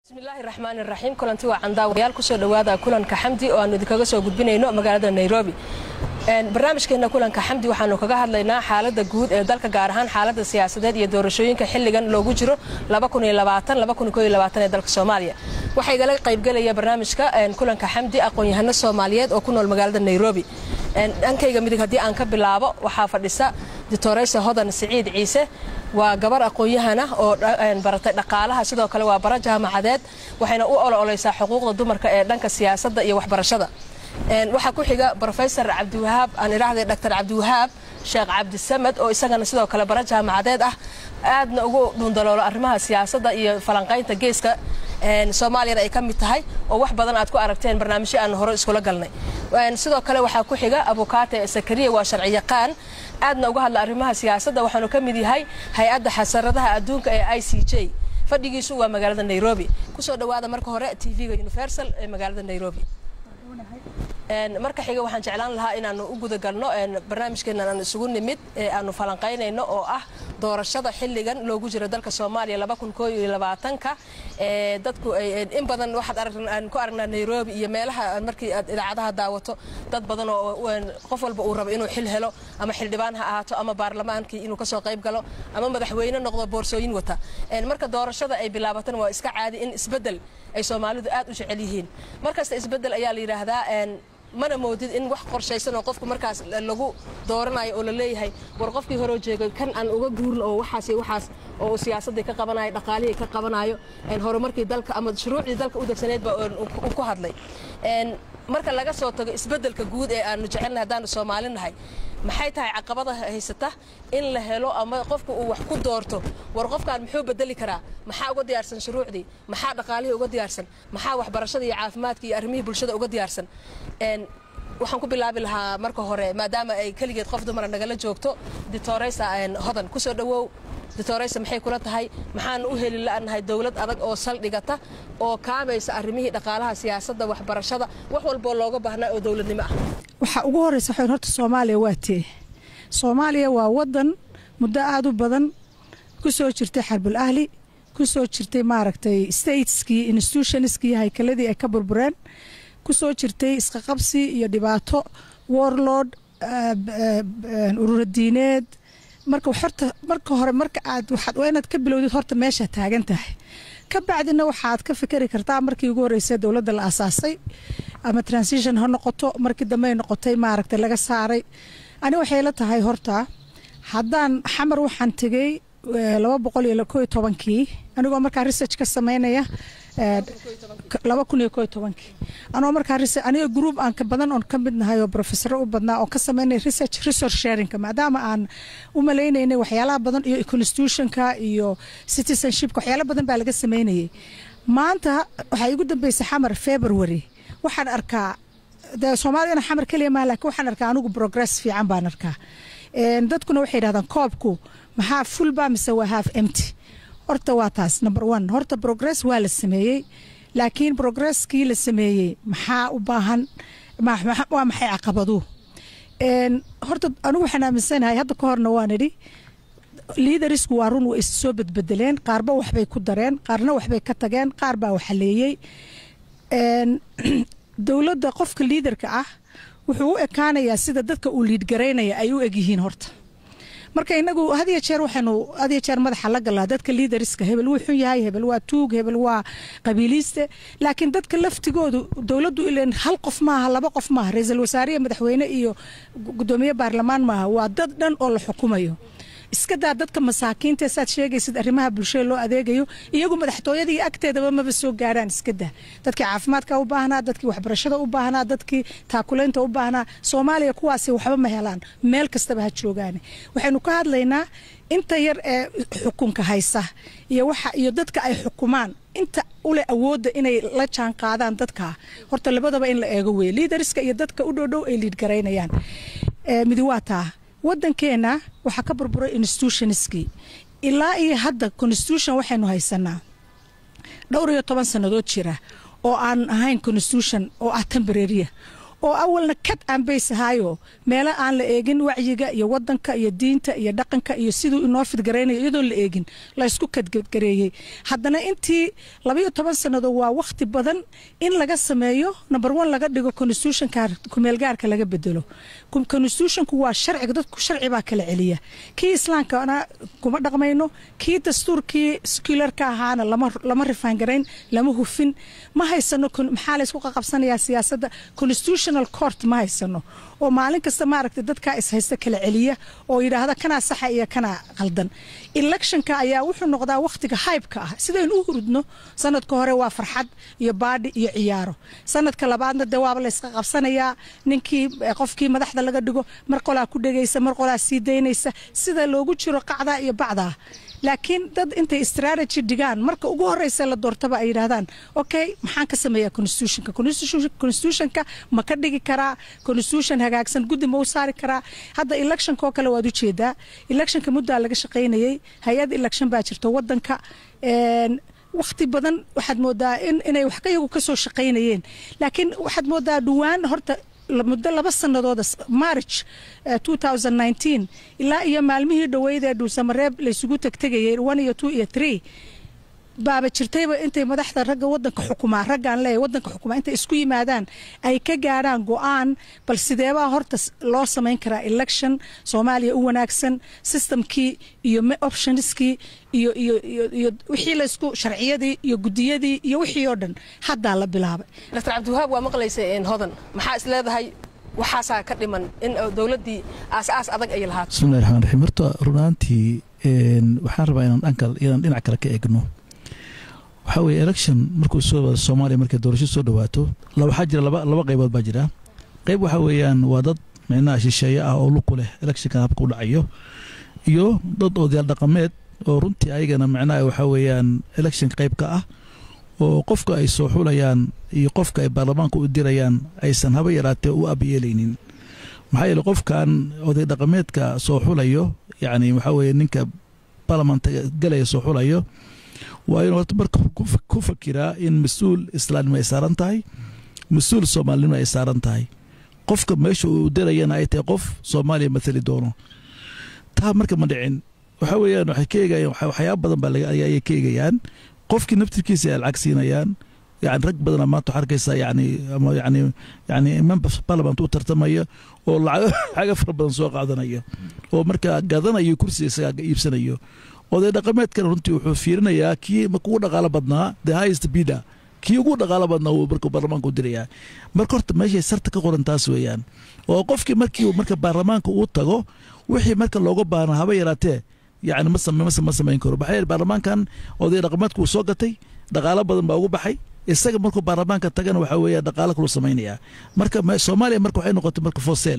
bismillaahi raxmaan iraxiim kulanti waa candaawayaal kusoo dhowaada kulanka xamdi oo aanu idinkaga soo gudbinayno magaalada nairobi barnaamijkeena kulanka xamdi waxaanu kaga hadlaynaa xaalada guud ee dalka gaar ahaan xaalada siyaasadeed iyo doorashooyinka xiligan loogu jiro ee dalka soomaaliya waxaa igala qaybgelaya barnaamijka kulanka xamdi aqoon-yahano soomaaliyeed oo ku nool magaalada nairobi dhankayga midig haddii aan ka bilaabo waxaa fadhisa ditoreysa hodan siciid ciise waa gabar aqoon-yahan ah oo baratay dhaqaalaha sidoo kale waa bara jaamacadeed waxayna u olooleysaa xuquuqda dumarka ee dhanka siyaasadda iyo waxbarashada waxaa ku xiga rofesor cabdiwahaab aan idhaahday dr cabdiwahaab sheekh cabdisamed oo isagana sidoo kale bara jaamacadeed ah aadna ugu dhundaloolo arrimaha siyaasadda iyo falanqaynta geeska soomaaliyana ay ka mid tahay oo wax badan aad ku aragteen barnaamijyo aan hore iskula galnay sidoo kale waxaa ku xiga abukaate sakariya waa sharci yaqaan aadna uga hadla arrimaha siyaasadda waxaanu ka mid yahay hay-adda xasaradaha adduunka ee i c j fadhigiisu waa magaalada nairobi kusoo dhawaada marka hore t v-ga universal ee magaalada nairobi marka xiga waxaan jeclaan lahaa inaanu u gudagalno barnaamijkeenan aan isugu nimid ee aanu falanqaynayno oo ah doorashada xiligan loogu jiro dalka soomaaliya ka dadku in badan waxaad ku aragnaa nairobi iyo meelaha markii aad idaacadaha daawato dad badan oo qof walba uu rabo inuu xil helo ama xildhibaan ha ahaato ama baarlamaankii inuu kasoo qayb galo ama madaxweyne noqdo boorsooyin wata marka doorashada ay bilaabatan waa iska caadi in isbedel ay soomaalidu aad u jecel yihiin markasta isbedel ayaa la yidhaahdaa mana moodid in wax qorshaysan oo qofku markaas lagu dooranayo oo la leeyahay war qofkii horoo jeegay kan aan uga guurno oo waxaas waxaas oo siyaasaddii ka qabanayo dhaqaalihii ka qabanayo horumarkii dalka ama shuruucdii dalka u degsaneed baa ku hadlay marka laga soo tago isbeddelka guud ee aanu jecelnahay haddaanu soomaali nahay maxay tahay caqabada haysata in la helo ama qofku uu wax ku doorto war qofkaan muxuu bedeli karaa maxaa uga diyaarsan shuruucdii maxaa dhaqaalihii uga diyaarsan maxaa waxbarashada iyo caafimaadka iyo arrimihii bulshada uga diyaarsan waxaan ku bilaabi lahaa marka hore maadaama ay keligeed qof dumara nagala joogto ditoreysa hodan kusoo dhawow ditoreysa maxay kula tahay maxaanu u heli la'nahay dowlad adag oo saldhigata oo kaabaysa arrimihii dhaqaalaha siyaasadda waxbarashada wax walboo looga baahnaa oo dowladnimo ah waxaa ugu horeysa xn horta soomaaliya waa tee soomaaliya waa wadan muddo aada u badan ku soo jirtay xarbul ahli ku soo jirtay maaragtay stateskii institutionskii haykaladii ay ka burbureen ku soo jirtay isqaqabsi iyo dhibaato warlord ururadiineed marka horta marka hore marka aad waxaad waa inaad ka bilowdid horta meesha taagan tahay ka bacdina waxaad ka fikeri kartaa markii ugu horreysay dowladda la asaasay ama transition ha noqoto markii dambe ay noqotay maaragtay laga saaray ani waxay la tahay horta haddaan xamar waxaan tegey laba boqol iyo ko iyo tobankii anigoo markaa research ka sameynaya laba kun iyo ko iyo tobankii anoo markaa aniga group aan ka badan oon ka mid nahay oo professoro u badnaa oon ka sameynaya research resource sharingka maadaama aan u maleynaynay waxyaalaha badan iyo constitutionka iyo citizenshipka waxyaala badan baa laga sameynayay maanta waxaa igu dambeysay xamar february waxaan arkaa de soomaaliyana xamar keliya maa laakiin waxaan arkaa anigu progress fiican baan arkaa dadkuna waxay yidhahdaan koobku maxaa fulba mise waa half empty horta waa taas number one horta progress waa la sameeyey laakiin progresskii la sameeyey maxaa u baahan waa maxay caqabadu horta anigu waxaan aaminsanahay hadda ka horna waan idhi liidarisku waa run way is soo bedbedeleen qaarba waxbay ku dareen qaarna waxbay ka tageen qaar baa waxaleeyey dowladda qofka liidarka ah wuxuu u ekaanayaa sida dadka uu liidgaraynaya ay u egyihiin horta marka inagu hadiyo jeer waxaynu hadiyo jeer madaxa la galaa dadka liidariska hebel wuu xun yahay hebel waa tuug hebel waa qabiiliiste laakiin dadka laftigoodu dowladdu ilan hal qof maaha laba qof maaha ra-iisul wasaariya madaxweyne iyo gudoomiye baarlamaan maaha waa dad dhan oo la xukumayo iska daa dadka masaakiinta saad sheegaysid arrimaha bulshada loo adeegayo iyagu madaxtooyadii agteedaba maba soo gaaraan iska daa dadkii caafimaadka u baahnaa dadkii waxbarashada u baahnaa dadkii taakulaynta u baahnaa soomaaliya kuwaasi waxba ma helaan meel kastaba ha joogaane waxaynu ka hadlaynaa inta yar ee xukunka haysa iyo waxa iyo dadka ay xukumaan inta ule awoodda inay la jaan qaadaan dadka horta labadaba in la eego wey liidariska iyo dadka u dhowdhow ay liidgaraynayaan midi waa taa wadankeena waxaa ka burburay institutionskii ilaa iyo hadda constitution waxaynu haysanaa dhowr iyo toban sannadood jira oo aan ahayn constitution oo ah temboraria oo awalna kad aan baysahaayo meelo aan la eegin wacyiga iyo wadanka iyo diinta iyo dhaqanka iyo siduu inoo fidgaraynayo iyadoon la eegin laysku kadgareeyey haddana intii labayo toban sannadood waa wakhti badan in laga sameeyo number one laga dhigo constitutionka kumeelgaarka laga bedelo constitutionku waa sharciga dadku sharci baa kala celiya kii islaamkana kuma dhaqmayno kii dastuurkii sekularka ahaana lama rifaangarayn lama hufin ma haysano maxaa laysku qaqabsanayaa siyaasadda constitutional court ma haysano oo maalin kasta maaragtay dadkaa ishaysta kala celiya oo yidhaahda kanaa saxa iyo kanaa qaldan electionka ayaa wuxuu noqdaa wakhtiga haybka ah sidaynu u hurudno sanadka hore waa farxad iyo baadhi iyo ciyaaro sanadka labaadna dee waaba layska qabsanayaa ninkii qofkii madaxda laga dhigo mar qolaa ku dhegaysa mar qolaa sii daynaysa sida loogu jiro qacdaa iyo bacdaa laakiin dad intay strategy dhigaan marka ugu horeysa la doortaba ay yidhaahdaan okay maxaan ka sameeyaa constitutionka constitutionka ma ka dhigi karaa constitution hagaagsan guddi ma u saari karaa hadda electionka oo kale waad ujeedaa electionka muddaa laga shaqaynayay hay-ad election baa jirta wadanka wakhti badan waxaad moodaa inay wax iyagu kasoo shaqaynayeen laakiin waxaad moodaa dhowaan horta muddo laba sanadooda march ilaa iyo maalmihii dhoweydee dhuusamareeb laysugu tegtegayay one iyo two iyo three baaba jirtayba intay madaxda ragga wadanka xukumaa raggaan leeyahay wadanka xukumaa intay isku yimaadaan ay ka gaadhaan go-aan bal sideebaa horta loo samayn karaa election soomaaliya u wanaagsan systemkii iyo optionskii iyo iyo iyo iyo wixii laysku sharciyadii iyo gudiyadii iyo wixii oo dhan haddaa la bilaabay dr cabdiwahaab waa maqlaysay hodan maxaa is leedahay waxaasaa ka dhiman in dowladdii aas-aas adag ay lahaato bismillahi raxmaan raxiim horta runaantii waxaan rabaa inaan dhankal inaan dhinac kale ka eegno waxaa weeye election markuu soo wado soomaaliya markay doorasho soo dhawaato waxaa jira laba laba qaybood baa jira qayb waxaa weeyaan waa dad micnaha shisheeye ah oo luku leh electionkan habka u dhacayo iyo dad odayaal dhaqameed oo runtii ayagana micnaha waxaa weeyaan electionka qayb ka ah oo qofka ay soo xulayaan iyo qofka ay baarlamaanka u dirayaan aysan haba yaraatee u abyeelaynin maxaa yeele qofkan oday dhaqameedka soo xulayo yacni waxaa weeye ninka baarlamaanka galaya soo xulayo waa inuu horta marka ku fakiraa in mas-uul islaamnimo ay saaran tahay mas-uul soomaalinimo ay saaran tahay qofka meesha uu dirayana ay tahay qof soomaaliya mathali doono taa marka ma dhicin waxa weeyaan waxay ka eegayaan waxyaaba badan baa ayay ka eegayaan qofkii naftirkiisa ay lacag siinayaan yani rag badana maanta waxaa arkaysaa yani ama yani yani member parliament u tartamaya oo lacaga fara badan soo qaadanaya oo markaa gadanayo kursiga isagaa iibsanayo oday dhaqameedkana runtii wuxuu fiirinayaa kii marka ugu dhaqaalo badnaa the highest bidder kii ugu dhaqaalo badnaa wuu marka baarlamaanka u dirayaa marka horta meeshay sarta ka qoran taas weeyaan oo qofkii markii marka baarlamaanka uu tago wixii marka looga baahnaa haba yaraatee yani ma ma samayn karo maxaa yeele baarlamaankan oday dhaqameedka uu soo gatay dhaqaalo badan baa ugu baxay isaga markuu baarlamaanka tagana waxaa weeya dhaqaalo kaluu samaynayaa marka soomaaliya marka waxay noqotay marka fosel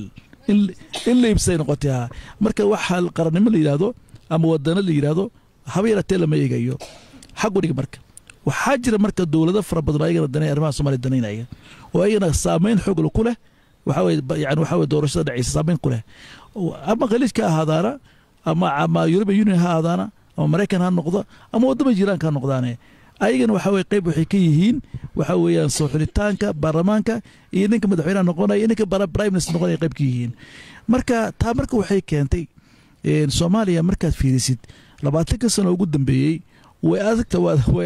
in la iibsay noqotay ha marka waxa qarannimo la yidhaahdo ama wadano la yidhaahdo haba yaratee lama eegayo xagu dhig marka waxaa jira marka dowlado fara badan oo ayagana danay arrimaha soomaliya danaynaya oo ayagana saameyn xoogla ku leh waxaa weye yani waxaa weye doorashada dhacaysa saameyn ku leh ama khaliijka ha ahaadaana ama ama european union ha ahaadaana ama maraykan ha noqdo ama waddama jiraanka ha noqdaane ayagana waxaa weye qayb waxay ka yihiin waxaa weeyaan soo xulitaanka baarlamaanka iyo ninka madaxweynaha noqonaya iyo ninka prime minister noqonaya qayb ka yihiin marka taa marka waxay keentay soomaaliya markaad fiirisid labaatanka sano ugu dambeeyey way adagta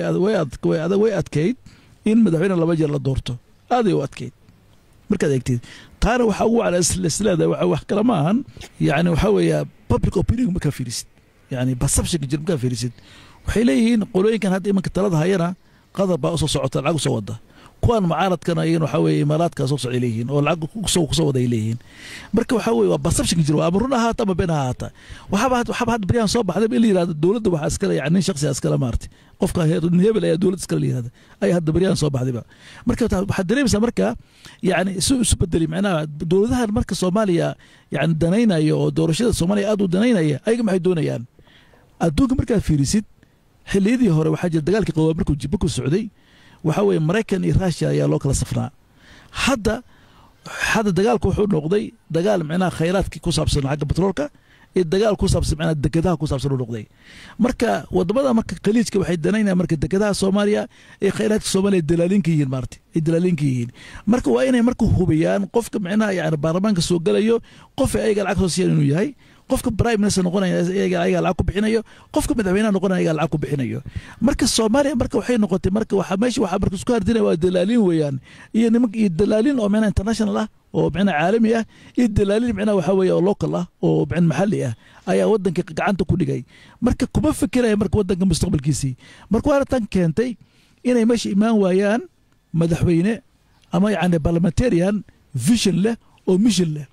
way adkayd in madaxweyne laba jeer la doorto aaday u adkayd markaad eegtid taana waxaa ugu waclasleedahay wax kale ma ahan yani waxaa weeya public opinion markaa fiirisid yani perceptionka jir markaa fiirisid waxay leeyihiin qolooyinkan hadda imanka talada hayana qadar baa usoo socota lacag usoo wada kuwan mucaaradkana iyagana waxaa weeye imaaraadkaa soo socday leeyihiin oo lacag kusoo kusoo wada ay leeyihiin marka waxaa weye waa perceptionka jira ama run ahaata ama been ahaata waxaaba waxaaba hadda baryahan soo baxday in la yihahdo dowladda waxaa iskale yani nin shakhsiga iskale maartay qofka hebel ayaa dowladda iskale la yihahda ayaa hadda baryahan soo baxdayba marka waxaad dareemaysaa marka yani isu isu bedeli macnaha dowladahan marka soomaaliya yani danaynaya oo doorashada soomaaliya aad u danaynaya ayaga maxay doonayaan adduunka markaad fiirisid xilliyadii hore waxaa jira dagaalkii qaboobaa markuu markuu socday waxaa weeye maraykan iyo rushia ayaa loo kala safnaa hadda hadda dagaalku wuxuu noqday dagaal micnaha khayraadkii ku saabsan xagga batroolka ee dagaal ku saabsan macnaa dekedaha ku saabsan u noqday marka wadamada marka khaliijka waxay danaynayaan marka dekedaha soomaaliya ee khayraadka soomaaliya dalaalinka yihiin maarta ay dalaalinka yihiin marka waa inay marka hubiyaan qofka macnaha yani baarlamaanka soo galayo qof ay ayaga lacag soo siiyaan inuu yahay qofka prime minister noqonaya ayaga lacag ku bixinayo qofka madaxweynaha noqonaya ayaga lacag ku bixinayo marka soomaaliya marka waxay noqotay marka waxa meesha waxa marka isku hardinaya waa dalaalin weeyaan iyo nimanka iyo dalaalin oo macnaha international ah oo macnaha caalami ah iyo dalaalin macnaha waxa weeye oo local ah oo macnaha maxalli ah ayaa wadanka gacanta ku dhigay marka kuma fikiraya marka wadanka mustaqbalkiisii marka waana tan keentay inay meesha imaan waayaan madaxweyne ama yani parliamentarian vision leh oo mission leh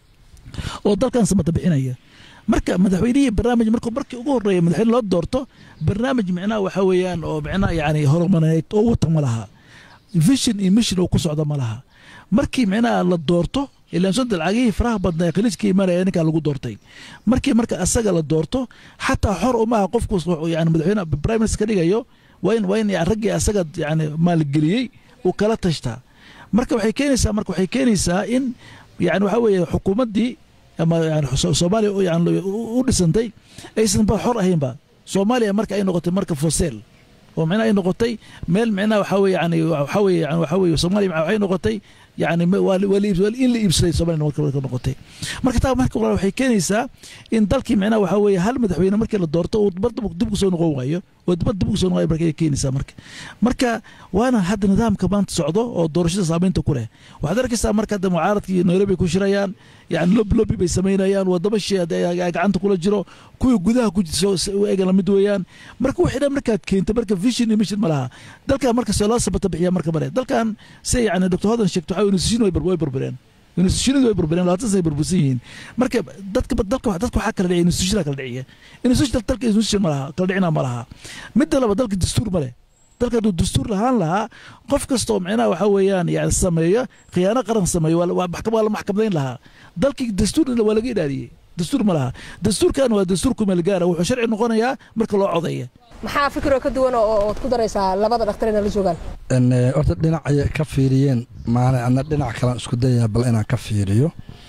oo dalkan samata bixinaya marka madaxweynihii barnaamij markuu markii ugu horeeya madaxweyne loo doorto barnaamij micnaha waxa weeyaan oo micnaha yani horumareed oo wata ma laha vision iyo mission oo ku socda ma laha markii micnaha la doorto ilaan sonta lacagihii faraha badnaa ee khaliijka imaanaya ninkaa lagu doortay markii marka asaga la doorto xataa xor umaha qofku yani madaxweyne prime minister ka dhigayo waa in waa in raggii asaga yani maalgeliyey uu kala tashtaa marka waxay keenaysaa marka waxay keenaysaa in yani waxa weeye xukuumaddii ama yani soomaaliya yani u dhisantay aysan ba xor ahaynba soomaaliya marka ay noqotay marka fosel oo micnaha ay noqotay meel micnaha waxa weye yani waxa weye yani waxa weye soomaaliya waxay noqotay yani in la iibsaday soomaliya marka noqotay marka taa marka waxay keenaysaa in dalkii micnaha waxa weye hal madaxweyne markii la doorto uu dib kusoo noqon waayo oo dibad dib kusoo noqon marka ay keenaysaa marka marka waana hadda nidaamka maanta socdo oo doorashada saamaynta ku leh waxaad arkaysaa marka hadda mucaaradka iyo nairobi ku shirayaan yani lob lobi bay samaynayaan wadamo shii gacanta kula jiro kuwii gudaha ku eega lamid weeyaan marka wixii dhan markaad keento marka vision iyo mission ma laha dalkan marka see loo sabata bixiya marka mare dalkan se yani dr hodan sheegto waxaa institution way burbureen institutionadu way burbureen labaatan sana burbursan yihiin marka dadka dalka dadka waxaa kala dhiciya institutiona kala dhiciya institution dalka institution ma laha kala dhicina ma laha midda laba dalka dastuur ma leh dalka hadduu dastuur lahaan lahaa qof kasta oo micnaha waxa weeyaan yani sameeyo khiyaano qaran sameeyo waa la maxkamadayn lahaa dalkii dastuurna waa laga ilaaliyey dastuur ma laha dastuurkan waa dastuur kumeelgaara wuxuu sharci noqonayaa marka loo codeeya maxaa fikiroo ka duwan ood ku daraysaa labada dhakhtar inay la joogaan horta dhinacay ka fiiriyeen maana ana dhinac kalan isku dayaya bal inaan ka fiiriyo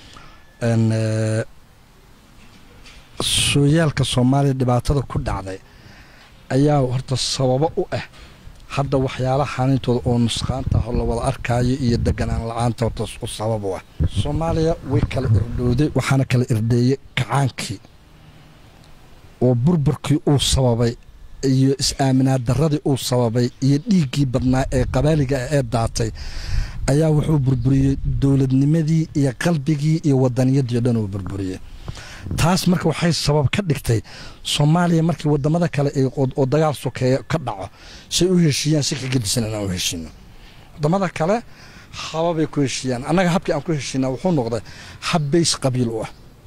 sooyaalka soomaaliya dhibaatada ku dhacday ayaa horta sababo u ah hadda waxyaalaha xanintooda oo nusqaanta ah oo la wada arkaayo iyo deganaan la-aanta horta u sabab u ah soomaaliya way kala irdhowday waxaana kala irdheeyey kacaankii oo burburkii uu sababay iyo is-aaminaad darradii uu sababay iyo dhiiggii badnaa ee qabaaliga ah ee daatay ayaa wuxuu burburiyey dowladnimadii iyo qalbigii iyo wadaniyadii o dhan uu burburiyey taas marka waxay sabab ka dhigtay soomaaliya markii wadamada kale oo dagaal sokeeya ka dhaco say u heshiiyaan si ka gedisan inaan u heshiino wadamada kale hababay ku heshiiyaan annaga habkii aan ku heshiinaa wuxuu noqday hab bays qabiil u ah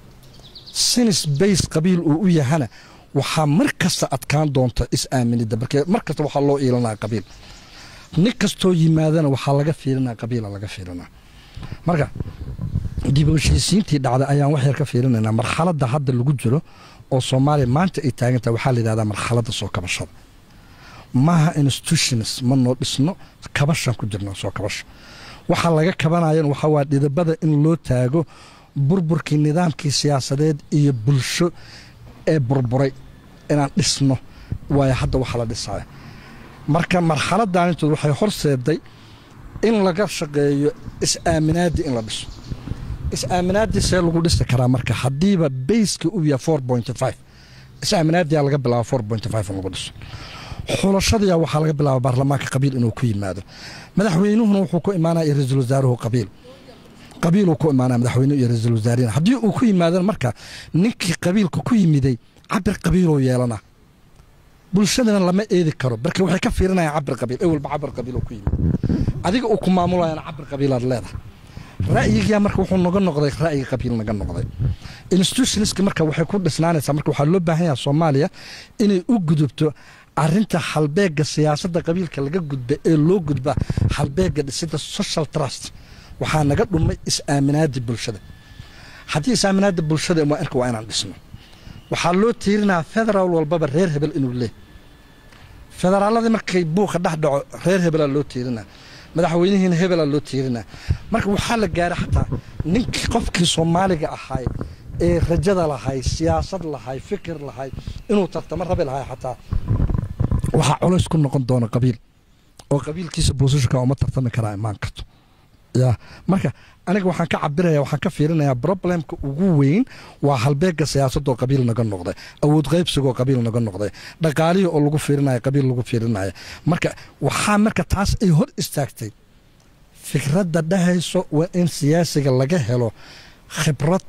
sinis bays qabiil uu u yahana waxaa mar kasta adkaan doonta is-aaminidda markee mar kasta waxaa loo iilanaa qabiil nin kastoo yimaadana waxaa laga fiirinaa qabiila laga fiirinaa marka dib u heshiisiintii dhacday ayaan wax yar ka fiirinaynaa marxaladda hadda lagu jiro oo soomaaliya maanta ay taagantaha waxaa la yidhahdaa marxaladda soo kabashada maaha institutions ma noo dhisno kabashaan ku jirnaa soo kabasha waxaa laga kabanayan waxaa waa dhidabada in loo taago burburkii nidaamkii siyaasadeed iyo bulsho ee burburay inaan dhisno waayo hadda waxa la dhisaya marka marxaladaanintood waxay horseeday in laga shaqeeyo is-aaminaadii in la dhiso is-aaminaadii see lagu dhisi karaa marka haddiiba bayska uu yahay four point five is-aaminaadiyaa laga bilaaba four point five in lagu dhiso xulashadiyaa waxaa laga bilaaba baarlamaanka qabiil inuu ku yimaado madaxweynuhuna wuxuu ku imaanaya iyo ra-iisul wasaaruhu qabiil qabiiluu ku imaanaya madaxweynuhu iyo ra-iisul wasaarihin haddii uu ku yimaadana marka ninkii qabiilka ku yimiday cabir qabiiluu yeelana bulshadana lama eedi karo marka waxay ka fiirinayaan cabir qabiil ewelba cabir qabiil ku yimid adiga uu ku maamulayana cabir qabiilaad leedahay ra'yigaa marka wuxuu naga noqday ra'yi qabiil naga noqday institutionska marka waxay ku dhisnaanaysaa marka waxaa loo baahan yaha soomaaliya inay u gudubto arinta halbeega siyaasadda qabiilka laga gudba ee loo gudba halbeega dhisida social trust waxaa naga dhumay is-aaminaada bulshada haddii is-aaminaada bulshada marka waa inaan dhisno waxaa loo tiirinaa federaal walbaba reer hebel inuu leeh federaaladii markay buuqa dhex dhaco reer hebelaa loo tiirinaa madaxweynihiina hebelaa loo tiirinaa marka waxaa la gaaray xataa ninkii qofkii soomaaliga ahaay ee rajada lahay siyaasad lahay fikir lahay inuu tartamo rabi lahay xataa waxaa culays ku noqon doona qabiil oo qabiilkiisa boosashka uma tartami karaa imaan karto ya marka aniga waxaan ka cabiraya waxaan ka fiirinayaa problemka ugu weyn waa halbeega siyaasadoo qabiil naga noqday awood qaybsigoo qabiil naga noqday dhaqaalihii oo lagu fiirinaya qabiil lagu fiirinaya marka waxaa marka taas ay hor istaagtay fikradda dhahayso waa in siyaasiga laga helo khibrad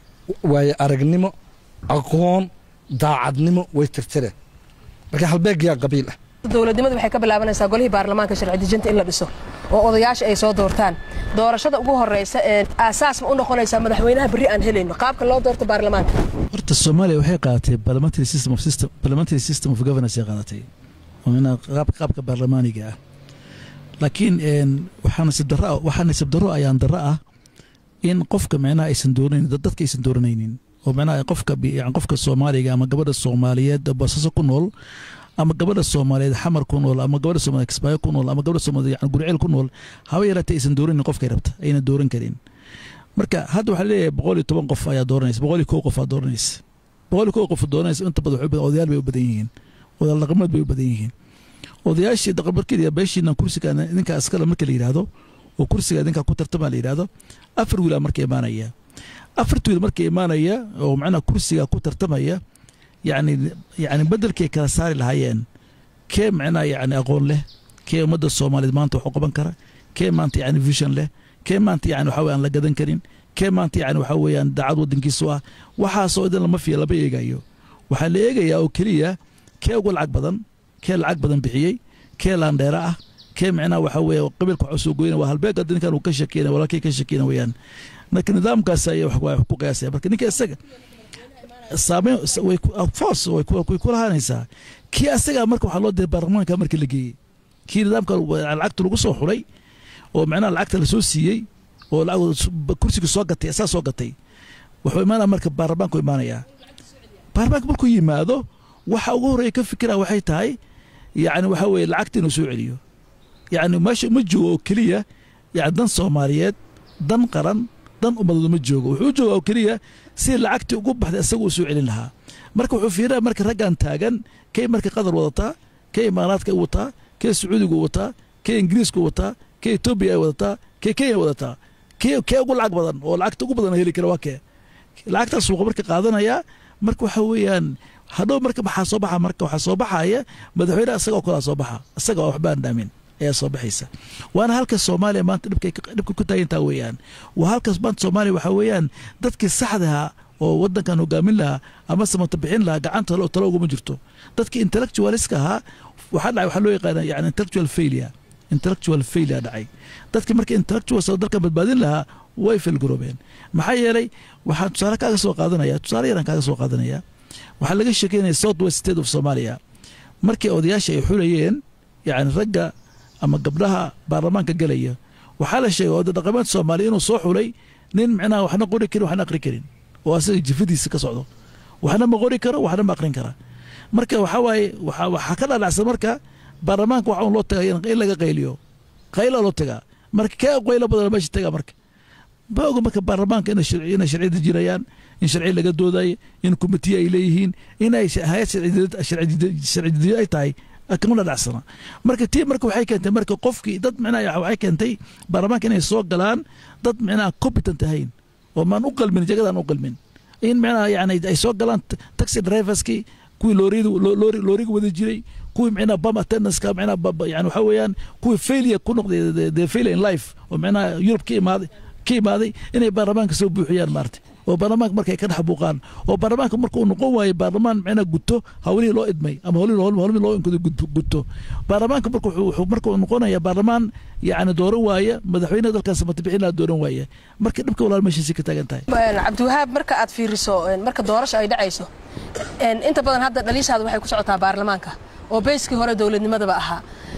waaye aragnimo aqoon daacadnimo way tirtire marka halbeegayaa qabiil ah dowladnimadu waxay ka bilaabanaysaa golihii baarlamaanka sharci dejinta in la dhiso oo odayaasha ay soo doortaan doorashada ugu horeysa ee aasaas ma u noqonaysaa madaxweynaha berri aan helayno qaabka loo doorto baarlamaanka horta soomaaliya waxay qaadatay parliamentary system of system parliamentary system of governance ay qaadatay oo minaa qaab qaabka baarlamaaniga ah laakiin waxaa nasib darro ah waxaa nasib darro ayaan darro ah in qofka micnaha aysan dooranayn dadka aysan dooranaynin oo micnaha qofka yani qofka soomaaliga ama gabadha soomaaliyeed oo basaso ku nool ama gabadha soomaaliyeed xamar ku nool ama gabadha soomaaliyeed kismaayo ku nool ama gabadha soomaaliyeed yani gurceel ku nool haba yaraatee aysan dooranin qofkay rabta ayna dooran karin marka hadda waxaa leeyahay boqol iyo toban qof ayaa dooranaysa boqol iyo kow qof aa dooranaysa boqol iyo kow qof dooranaysa inta badan waxay odayaal bay u badan yihiin odayaal dhaqameed bay u badan yihiin odayaashii dhaqamarkeeda beeshiina kursiga ninka askala marka la yidhaahdo oo kursiga ninka ku tartama la yidhaahdo afar wiilaa marka imaanaya afarta wiil marka imaanaya oo macnaha kursiga ku tartamaya yani yani bedelkay kala saari lahaayeen kee macnaha yani aqoon leh kee ummadda soomaaliyeed maanta wax u qaban kara kee maanta yani vision leh kee maanta yani waxa aan la gadan karin kee maanta yani waxa weeyaan daacad waddankiisu ah waxaasoo idan lama fiya lama eegayo waxaa la eegayaa oo keliya kee uga lacag badan kee lacag badan bixiyey kee laandheera ah kee macnaha waxa weeye qabiilka waxa soo goyna waa halbeeg hadda ninkan uu ka shakeyna walaalkay ka shakeyna weeyaan marka nidaamkaas ayaa wax ku qiyaasaya marka ninka isaga saameyn way foos way ku lahaanaysaa kii asagaa marka waxaa loo diray baarlamaanka marka la geeyey kii nidaamka lacagta lagu soo xulay oo macnaha lacagta lasoo siiyey oo kursiga soo gatay asaa soo gatay wuxuu imaanaya marka baarlamaanku imaanayaa baarlamaanka markuu yimaado waxa ugu horreeya ka fikira waxay tahay yani waxa weeye lacagta inuu soo celiyo yani meesha ma joogo oo keliya yani dan soomaaliyeed dan qaran dan ummadood ma joogo wuxuu jooga oo keliya si lacagtii ugu baxday isaga uu soo celin lahaa marka wuxuu fiirinaya marka raggan taagan kay marka qatar wadataa kee imaaraadka wataa kee sacuudiga wataa kee ingiriiska wataa kee etoobiya ay wadataa kee kenya wadataa kee kee ugu lacag badan oo lacagta ugu badan heli kara waa kee lacagtaas suuqa marka qaadanaya marka waxa weeyaan hadhow marka maxaa soo baxa marka waxaa soo baxaya madaxweyneha isaga oo kalaa soo baxa isaga oo waxba aan dhaamin ayaa soo baxaysa waana halka soomaaliya maanta dhibka ku taagantaa weeyaan waa halkaas maanta soomaaliya waxaa weeyaan dadkii saxdaha oo wadankan hogaamin lahaa ama samata bixin lahaa gacanta talo uguma jirto dadkii intellectualiska ahaa waxaa dhacay waxaa loo yaqaana yani intellectual failure intellectual failure dhacay dadkii marka intellectuals oo dalkan badbaadin lahaa way failgaroobeen maxaa yeelay waxaan tusaale kaaga soo qaadanaya tusaale yaran kaaga soo qaadanaya waxaa laga sheekeynaya south west state of somalia markii odayaasha ay xulayeen yani ragga ama gabdhaha baarlamaanka gelaya waxaa la sheegay oda dhaqameed soomaaliya inuu soo xulay nin micnaha waxna qori karin waxna aqri karin oo asaga jifadiisa ka socdo waxna ma qori karo waxna ma aqrin kara marka waxaa waaye waxaa ka dhadhacsan marka baarlamaanka waxa un loo taga in laga qayliyo qayla loo tagaa marka kee qaylo badan meesha tagaa marka ma oga marka baarlamaanka inay sharci dejinayaan in sharci laga doodayo in komitiye ay leeyihiin inay hay-ad sharcidejiyo ay tahay kama dhadhacsana marka tii marka waxay keentay marka qofkii dad micnaha waxay keentay baarlamaanka inay soo galaan dad micnaha competent ahayn oo maan u qalmin jagadaan u qalmin in micnaha yani ay soo galaan taxi driverskii kuwii looriyada looriga wada jiray kuwii micnaha bam attendanceka micnaha yani waxa weeyaan kuwii failure ku noqday the failure in life oo micnaha Europe ka imaaday ka imaaday inay baarlamaanka soo buuxiyaan maartay oo baarlamaanka markay ka dhex buuqaan oo baarlamaanka marka uu noqon waayo baarlamaan micnaha guto hawlihii loo idmay ama hawlihii loo inkado guto baarlamaanka marka wuxuu marka uu noqonaya baarlamaan yacni dooran waaya madaxweynaha dalkan samata bixin laha dooran waaya marka dhibka walaal meeshaasi ka taagan tahay cabdiwahaab marka aad fiiriso marka doorasho ay dhacayso inta badan hadda dhaliishaada waxay ku socotaa baarlamaanka oo beyskii hore dowladnimadaba ahaa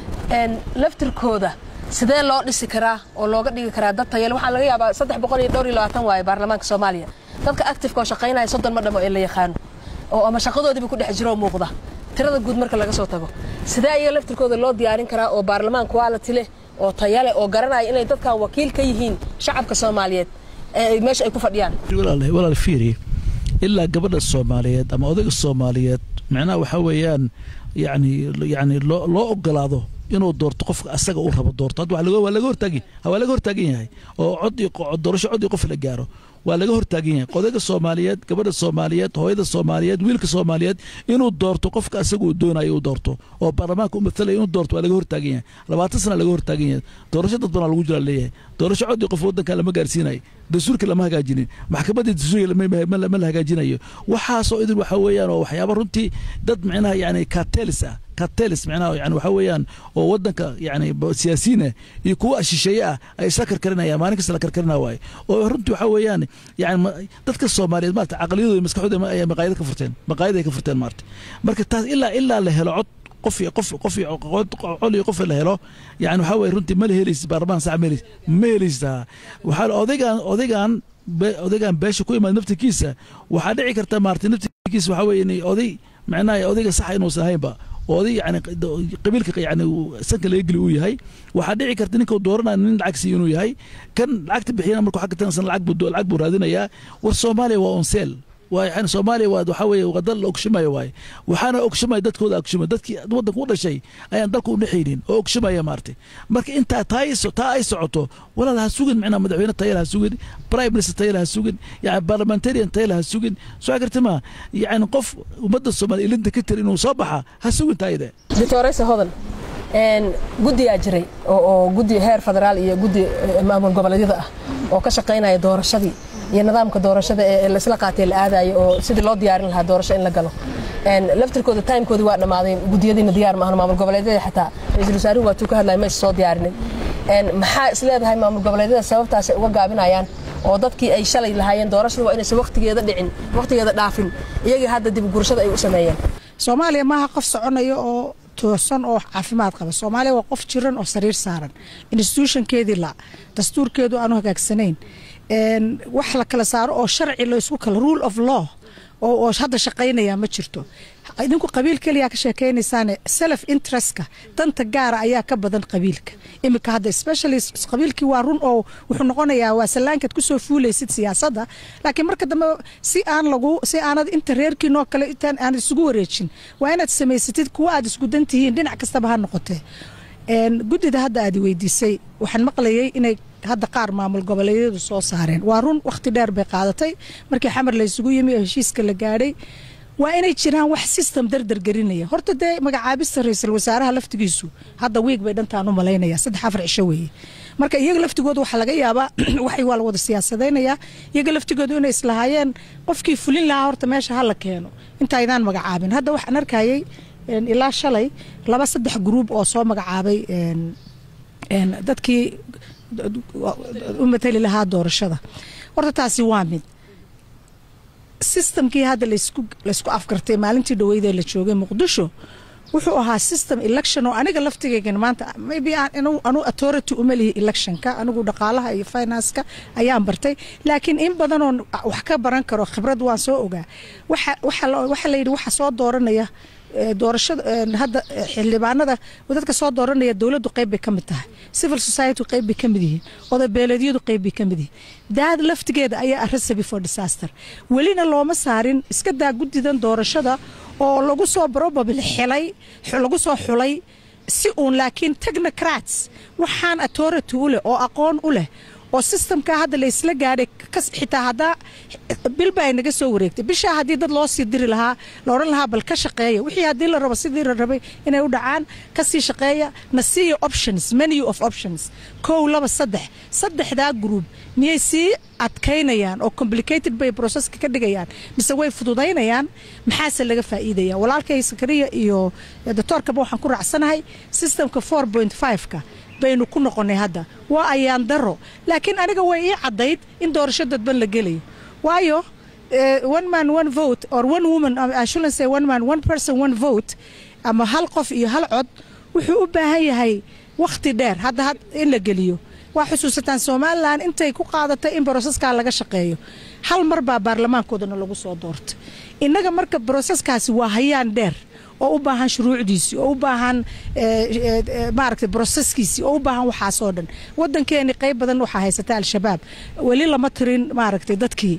laftirkooda sidee loo dhisi karaa oo looga dhigi karaa dad tayale waxaa laga yaabaa saddex boqol iyo dhowr iyo labaatan waaye baarlamaanka soomaaliya dadka actifeka oo shaqaynaya soddon ma dhamo ee la yaqaano oo ama shaqadoodiiba ku dhex jiro oo muuqda tirada guud marka laga soo tago sidee ayaga laftirkooda loo diyaarin karaa oo baarlamaan quality leh oo tayale oo garanaya inay dadkan wakiil ka yihiin shacabka soomaaliyeed ee meesha ay ku fadhiyaan walaal fiiri ilaa gabadha soomaaliyeed ama odayga soomaaliyeed macnaha waxaa weeyaan yani yani loo loo ogolaado inuu doorto qofka asaga uu rabo doorto hadda waa laga waa laga hortaagi waa laga hortaagan yahay oo cod iyo doorasho cod iyo qof la gaaro waa laga hortaagan yahay odayga soomaaliyeed gabadha soomaaliyeed hooyada soomaaliyeed wiilka soomaaliyeed inuu doorto qofka asaga uu doonayo uu doorto oo baarlamaanka u mathalaya inuu doorto waa laga hortaagan yahay labaatan sana laga hortaagan yahay doorasho dad badan lagu jira leeyahay doorasho cod iyo qof wadanka lama gaarsiinayo dastuurka lama hagaajinin maxkamadda dastuurka ma la hagaajinayo waxaasoo idin waxa weeyaan oo waxyaaba runtii dad micnaha yani cartelis ah cartelis micnaha yani waxa weeyaan oo wadanka yani siyaasiyiin ah iyo kuwa shisheeye ah ay isla karkarinayaan maalin kasta la karkarina waaye oo runtii waxa weeyaan yani dadka soomaaliyeed maarata caqliyadooda maskaxdooda ay maqaayad ka furteen maqaayad ay ka furteen maarata marka taas ilaa ilaa la helo cod qof qof qof col iyo qof la helo yani waxaa weye runtii ma la helaysid baarlamaan sax ma helaysid ma helaysaa waxaa odaygan odaygan odaygan beesha ku imaad naftirkiisa waxaa dhici karta maarata naftirkiisa waxaa weye inay oday macnaha odayga saxa inuusan ahaynba oday yani qabiilka yani sanka laga geli uu yahay waxaa dhici karta ninka dooranaya nin lacag siiyo inuu yahay kan lacagta bixiyana markuu xagga tansan lacag buu lacag buu raadinayaa war soomaaliya waa onseel waa yani soomaaliya waa waxaa weeye waa dal la ogshimaya waaye waxaana ogshimaya dadkooda ogshimaya dadkii waddanka u dhashay ayaan dalka u dhexaynin oo ogshimaya maartay marka intaa taa taa ay socoto walaal ha sugin macnaha madaxweyne tayal ha sugin prime minister tayal ha sugin yani parliamentarian tayal ha sugin soo garta ma yani qof ummadda soomaaliya ilinta ka tiri inuu soo baxa ha sugin taayide doctorayse hodan guddigaa jiray oo guddi heer federaal iyo guddi maamul goboleedyada ah oo ka shaqaynaya doorashadii iyo nidaamka doorashada ee laisla qaatay la aadayo oo sidii loo diyaarin lahaa doorasho in la galo laftirkooda timekoodii waa dhammaaday gudiyadiina diyaar maahan maamul goboleedyada xataa ra-iisul wasaaruhu waatuu ka hadlaya ma is soo diyaarinin maxaa is leedahay maamul goboleedyada sababtaas ay uga gaabinayaan oo dadkii ay shalay lahaayeen doorashada waa inaysan waqtigeeda dhicin waqtigeeda dhaafin iyagii hadda dib gurashada ay u sameeyeen soomaaliya maaha qof soconaya oo toosan oo caafimaad qaba soomaaliya waa qof jiran oo sariir saaran institutionkeedii la dastuurkeedu aanu hagaagsanayn wax la kala saaro oo sharci laysku kala rule of law oo hadda shaqaynaya ma jirto idinku qabiil keliyaa ka sheekeynaysaane self interestka danta gaara ayaa ka badan qabiilka iminka hadda especially qabiilkii waa run oo wuxuu noqonayaa waa sallaankaad kusoo fuulaysid siyaasadda laakiin marka dambe si aan lagu si aanad inta reerkiinoo kale intaan aanad isugu wareejin waa inaad samaysatid kuwa aad isku dan tihiin dhinac kastaba ha noqotee guddida hadda aad weydiisay waxaan maqlayay inay hadda qaar maamul goboleedyadu soo saareen waa run wakhti dheer bay qaadatay markii xamar la isugu yimi oo heshiiska la gaadhay waa inay jiraan wax system dardar gelinaya horta dee magacaabista ra-iisul wasaaraha laftigiisu hadda wiig bay dhantaan u malaynaya saddex afar cisho weeye marka iyaga laftigooda waxaa laga yaabaa waxay waa la wada siyaasadaynayaa iyaga laftigooda inay islahaayeen qofkii fulin lahaa horta meesha ha la keeno intaydaan magacaabin hadda waxaan arkayay ilaa shalay laba saddex gruub oo soo magacaabay dadkii u matali lahaa doorashada horta taasi waa mid sistamkii hadda laysku afgartay maalintii dhaweydee la joogay muqdisho wuxuu ahaa system election oo aniga laftigeygan maanta maybe anu authority uma lihi electionka anigu dhaqaalaha iyo financeka ayaan bartay laakiin in badanoo wax ka baran karo khibrad waan soo ogaa waxa la yidhi waxa soo dooranaya doorashada hadda xildhibaanada dadka soo dooranaya dowladdu qayb bay ka mid tahay civil society qayb bay ka mid yihiin odabeeleedyadu qayb bay ka mid yihiin daad laftigeeda ayaa a recipe for disaster welina looma saarin iska daa guddidan doorashada oo lagu soo probably xilay lagu soo xulay si uun laakiin technocrats waxaan authority u leh oo aqoon u leh oo systemka hadda la isla gaadhay xitaa haddaa bilba ay naga soo wareegtay bishaa haddii dad loo sii diri lahaa la odhan lahaa bal ka shaqeeya wixii haddii la rabo sidii la rabay inay u dhacaan ka sii shaqeeya na siiya options menu of options kow laba saddex saddexdaa group miyay sii adkaynayaan oo complicated bay processka ka dhigayaan mise way fududaynayaan maxaase laga faa'iidaya walaalkay sakariya iyo doctoorkaba waxaan ku raacsanahay systemka four point five-ka baynu ku noqonay hadda waa ayaan daro laakiin aniga way ii caddayd in doorasho dadban la gelayo waayo one man one vote or one woman I shouldn't say one man one person one vote ama hal qof iyo hal cod wuxuu u baahan yahay wakhti dheer hadda in la geliyo waa xusuusataan somalilan intay ku qaadatay in broseskaa laga shaqeeyo hal mar baa baarlamaankoodana lagu soo doortay innaga marka broseskaasi waa hayaan dheer oo u baahan shuruucdiisii oo u baahan maaragtay broseskiisii oo u baahan waxaasoo dhan waddankeeni qayb badan waxaa haysata al-shabaab weli lama tirin maaragtay dadkii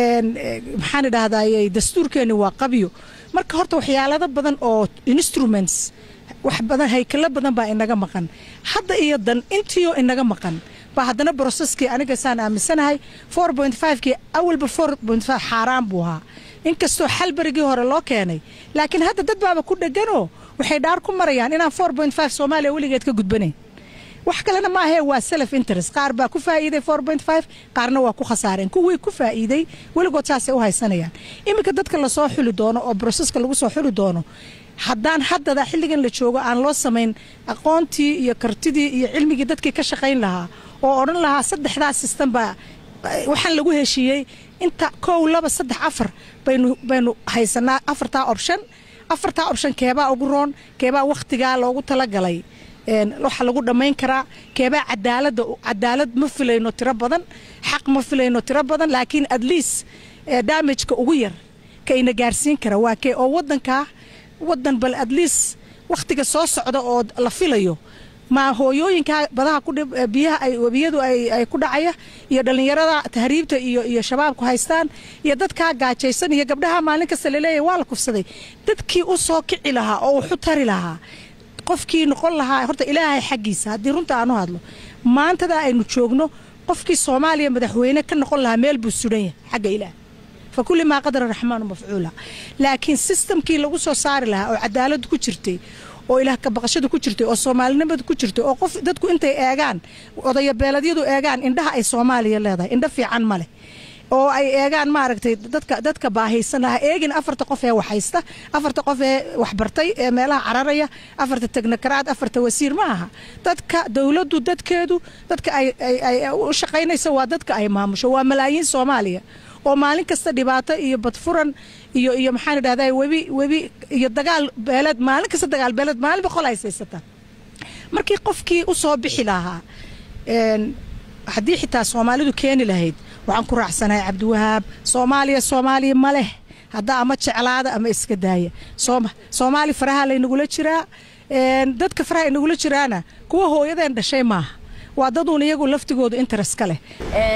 maxaan idhahdayy dastuurkeeni waa qabyo marka horta waxyaalado badan oo instruments wax badan haykalo badan baa inaga maqan hadda iyo dan intiioo inaga maqan baa haddana broseskii aniga saan aaminsanahay four point fivekii awalba four point five xaaraan buu ahaa inkastoo xal berigii hore loo keenay laakiin hadda dad baaba ku dheganoo waxay dhaar ku marayaan inaan four point five soomaaliya weligeed ka gudbanayn wax kalena ma ahee waa self interest qaar baa ku faa'iiday four point five qaarna waa ku khasaareen kuwii ku faa'iiday weligood saasay u haysanayaan iminka dadka lasoo xuli doono oo broseska lagu soo xuli doono haddaan haddada xilligan la joogo aan loo samayn aqoontii iyo kartidii iyo cilmigii dadkii ka shaqayn lahaa oo odhan lahaa saddexdaas sistem baa waxaan lagu heshiiyey inta kow laba saddex afar baynu baynu haysanaa afartaa option afartaa option keebaa ugu roon keebaa wakhtigaa loogu talagalay waxa lagu dhammayn karaa keebaa cadaalada cadaalad ma filayno tiro badan xaq ma filayno tiro badan laakiin at least damageka ugu yar ka ina gaarsiin kara waa kee oo wadankaa wadan bal at least wakhtiga soo socda oo la filayo ma hooyooyinkaa badaha biyaha ay webiyadu ay ku dhacaya iyo dhallinyarada tahriibta iyo iyo shabaabku haystaan iyo dadkaa gaajaysan iyo gabdhaha maalin kasta laleeyahy waa la kufsaday dadkii u soo kici lahaa oo wuxu tari lahaa qofkii noqon lahaa horta ilaahay xaggiisa haddii runta aanu hadlo maantada aynu joogno qofkii soomaaliya madaxweyne ka noqon lahaa meel buu sudan yahay xagga ilaah fa kulli maa qadara raxmaanu mafcuula laakiin sistamkii lagu soo saari lahaa oo cadaaladu ku jirtay oo ilaah kabaqashada ku jirtay oo soomaalinimada ku jirtay oo qof dadku intay eegaan odayabeeladyadu eegaan indhaha ay soomaaliya leedahay indho fiican ma leh oo ay eegaan maaragtay dadka dadka baahaysan lahaa eegin afarta qof ee waxhaysta afarta qof ee waxbartay ee meelaha cararaya afarta tegnokaraad afarta wasiir ma aha dadka dowladdu dadkeedu dadka ay u shaqaynaysa waa dadka ay maamusho waa malaayiin soomaaliya oo maalin kasta dhibaato iyo badfuran iyo iyo maxaan idhahdaa webi webi iyo dagaal beeleed maalin kasta dagaal beeleed maalin boqol ay saysataan markii qofkii u soo bixi lahaa haddii xitaa soomaalidu keeni lahayd waxaan ku raacsanahay cabdiwahaab soomaaliya soomaaliya ma leh hadda ama jeclaada ama iska daaya soomaali faraha laynagula jiraa dadka faraha inagula jiraana kuwa hooyadeen dhashay maaha waa daduun iyagu laftigoodu interes ka leh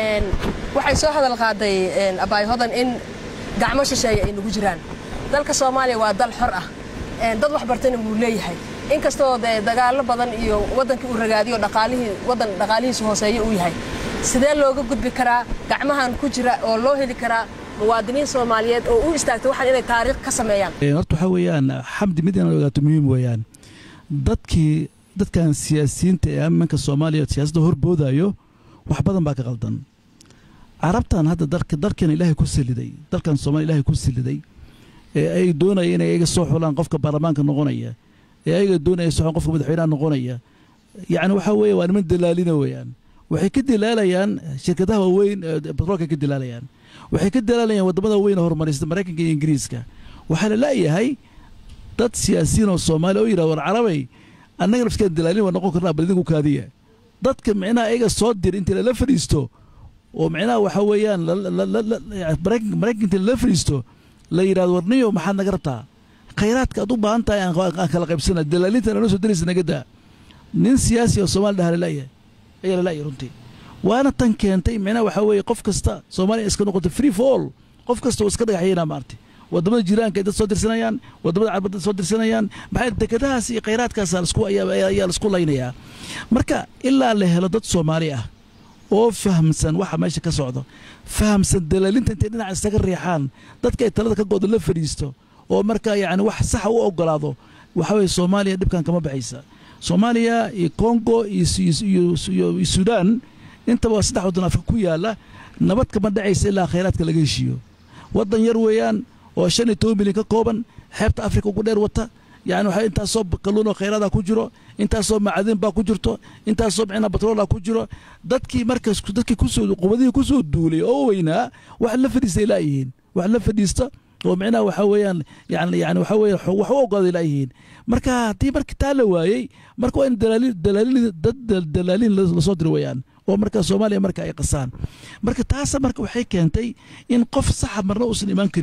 waxay soo hadal qaaday abaay hodan in gacmo shisheeye ay nagu jiraan dalka soomaaliya waa dal xor ah dad wax bartayna wuu leeyahay inkastoo dee dagaallo badan iyo waddankii uu ragaadiyo dhaqaalihii waddan dhaqaalihiisu hooseeyo uu yahay sidee looga gudbi karaa gacmahan ku jira oo loo heli karaa muwaadiniin soomaaliyeed oo u istaagtay waxaan inay taariikh ka sameeyaan horta waxaa weeyaan xamdi mid inaad ogaato muhiim weeyaan dadkii dadkan siyaasiyiinta ee ammaanka soomaaliya siyaasadda horboodayo wax badan baa ka qaldan carabtan hadda dalkeena ilaahay ku saliday dalkan soomaliya ilaahay ku saliday ee ay doonaya inay ayaga soo xulaan qofka baarlamaanka noqonaya ee ayaga doonaya soo xulaan qofka madaxweynaha noqonaya yacni waxaa weeye waa niman dalaalina weeyaan waxay ka dilaalayaan shirkadaha waaweyn batroolka ka dilaalayaan waxay ka dilaalayaan waddamada weyn ee horumarista maraykanka iyo ingiriiska waxaa la la'yahay dad siyaasiyiin oo soomaaliya oo yidhahda war carabay annaga nafskeeda dilaalin waa noqon karnaa bal idinku kaadiya dadka micnaha ayaga soo dir intii lala fadhiisto oo micnaha waxaa weeyaan maraykanka intii lala fadhiisto la yidhahdo warniyo maxaad naga rabtaa khayraadka aad u baahan tahay aan kala qaybsana dalaalintan anoo soo diraysa naga daa nin siyaasi oo soomaali dhaha lala'ya ayaa lala'ya runtii waana tan keentay micnaha waxaa weeye qof kasta soomaaliya iska noqotay free for all qof kasta oo iska dhagaxyayna maartay wadamada jiraanka ay dad soo dirsanayaan wadamada carabad dad soo dirsanayaan maxaa dekadahaas iyo khayraadkaas ayaa laisku laynayaa marka ilaa la helo dad soomaali ah oo fahamsan waxa meesha ka socdo fahamsan dalaalinta intay dhinaca isaga riixaan dadka ay talada ka goodo la fadhiisto oo marka yacni wax saxa u ogolaado waxaa weeye soomaaliya dhibkan kama baxaysa soomaaliya iyo congo iyo suudaan intaba waa saddex waddan afrika ku yaala nabad kama dhacaysa ilaa khayraadka laga heshiiyo waddan yar weeyaan oo shan iyo toban milyan ka kooban xeebta afrika ugu dheer wata yani waxaa intaasoo kalluun oo khayraada ku jiro intaasoo macadin baa ku jirto intaasoo micnaa batroola ku jiro dadkii markaas dadkii kusoo quwadihii kusoo duulay oo weynaa wax la fadhiistay laayihiin wax la fadhiista oo micnaha waxaa weeyaan yani yani waxaa weeye wax u ogolaaday laayihiin marka haddii marka taa la waayey marka waa in dalaaliin dalaaliin dad dalaaliin lasoo diro weeyaan oo marka soomaaliya marka ay qasaan marka taasa marka waxay keentay in qof saxa marna uusan imaan karin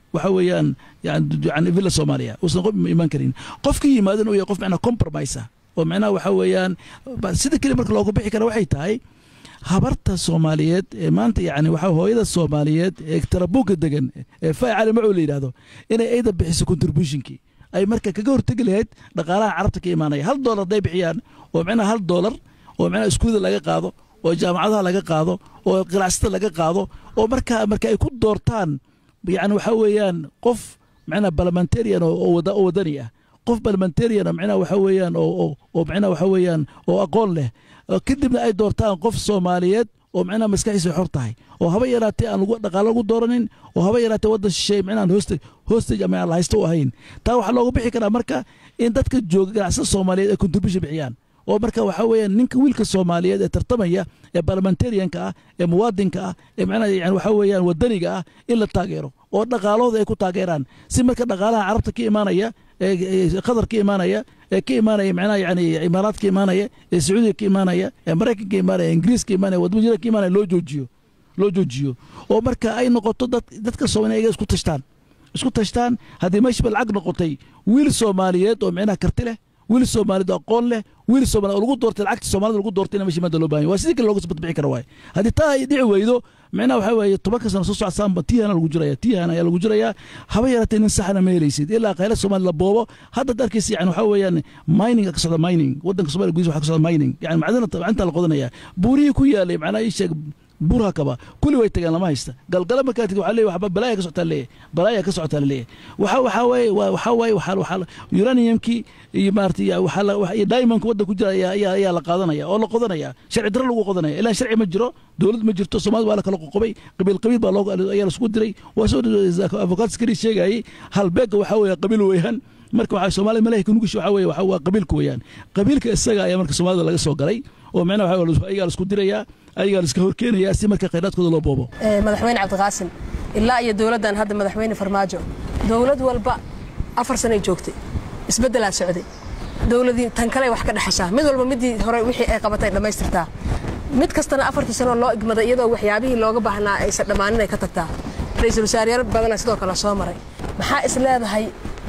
waxa weeyaan yani villa soomaaliya uusan qof imaan karin qofka yimaadana uu yahay qof macnaa compromise ah oo macnaha waxa weeyaan sida keliya marka loogu bixi kara waxay tahay habarta soomaaliyeed ee maanta yani waxa hooyada soomaaliyeed ee tarabuuka degan ee faa cali macuu la yidhahdo inay ayda bixiso contributionkii ay marka kaga hortegi lahayd dhaqaalaha carabta ka imaanaya hal doolar hadday bixiyaan oo macnaha hal doolar oo macnaha iskuuda laga qaado oo jaamacadaha laga qaado oo qiracsada laga qaado oo marka marka ay ku doortaan yani waxa weeyaan qof macnaha parliamentarian oo wadani ah qof parliamentarian macnaha waxa weeyaan oo oo macnaha waxa weeyaan oo aqoon leh kadibna ay doortaan qof soomaaliyeed oo macnaha maskaxiisa xor tahay oo haba yaraatee aan dhaqaalo lagu dooranin oo haba yaraatee waddan shisheeye macnaha hostage hostage ama aan la haysto u ahayn taa waxaa looga bixi karaa marka in dadka jooga ganacsada soomaaliyeed ay contribution bixiyaan oo marka waxaa weeyaan ninka wiilka soomaaliyeed ee tartamaya ee parliamentarianka ah ee muwaadinka ah ee macnaha yani waxaa weeyaan wadaniga ah in la taageero oo dhaqaalahooda ay ku taageeraan si marka dhaqaalaha carabta ka imaanaya ee qatar ka imaanaya ee ka imaanaya macnaha yani imaaraad ka imaanaya ee sacuudiga ka imaanaya ee maraykanka ka imaanaya ingiriis ka imaanaya wadamo jira ka imaanaya loo joojiyo loo joojiyo oo marka ay noqoto dad dadka soomaaliya iyaga isku tashtaan isku tashtaan haddii meeshaba lacag noqotay wiil soomaaliyeed oo macnaha karti leh wiil soomaaliyeed oo aqoon leh wiil soomaaliyeed oo lagu doortay lacagta soomaalida lagu doortay in meesha maanta loo baahan waa sidii kale looga sbadbixi kara waaye haddii taa ay dhici weydo macnaha waxaa weeye tobanka sano soo socsaanba tihana lagu jiraya tihana ayaa lagu jirayaa haba yaratee nin saxana ma helaysid ilaa khayra soomaaliya la boobo haddaad arkaysa yani waxaa weeyaan mining ka socda mining waddanka somalia gudiisa waxaa ka socda mining yani macdana macinta la qodanaya buurihii ku yaalay macnaha ii sheeg buurha kaba kulli way tageen lama haysta galgala markaa tigi waxaa leeyahay waxba balaaya ka socotaa leeyahay balaaya ka socotaa leeyahay waxa waxaa waaye waxaa waaye waxaa waxaa uraniumkii iyo maarata waxaa la iyo diamondka wadda ku jira ayaa ayaa ayaa la qaadanaya oo la qodanaya sharci darro lagu qodanaya ilaa sharci ma jiro dowlad ma jirto soomaalida waa la kala qoqobay qabiil qabiil baa loo ayaa la isku diray waa soo avocaat skari sheegayay halbeega waxaa weeye qabiil weeyaan marka waxaa soomaalida malaahika nugish waxaa weeye waxaa waa qabiilka weeyaan qabiilka isaga ayaa marka soomaalida laga soo galay oo macnaha waxaa ayagaa la isku dirayaa ayagaa la iska horkeenayaa si marka khayraadkooda loo boobo madaxweyne cabdiqaasim ilaa iyo dowladdan hadda madaxweyne farmaajo dowlad walba afar sanay joogtay isbeddelaa socday dowladii tan kale wax ka dhexashaa mid walba midii hore wixii ay qabatay dhammaystirtaa mid kastana afartii sanoo loo igmaday iyadoo waxyaabihii looga baahnaa aysan dhammaanin ay ka tagtaa ra-iisul wasaaryaal badana sidoo kale soo maray maxaa is leedahay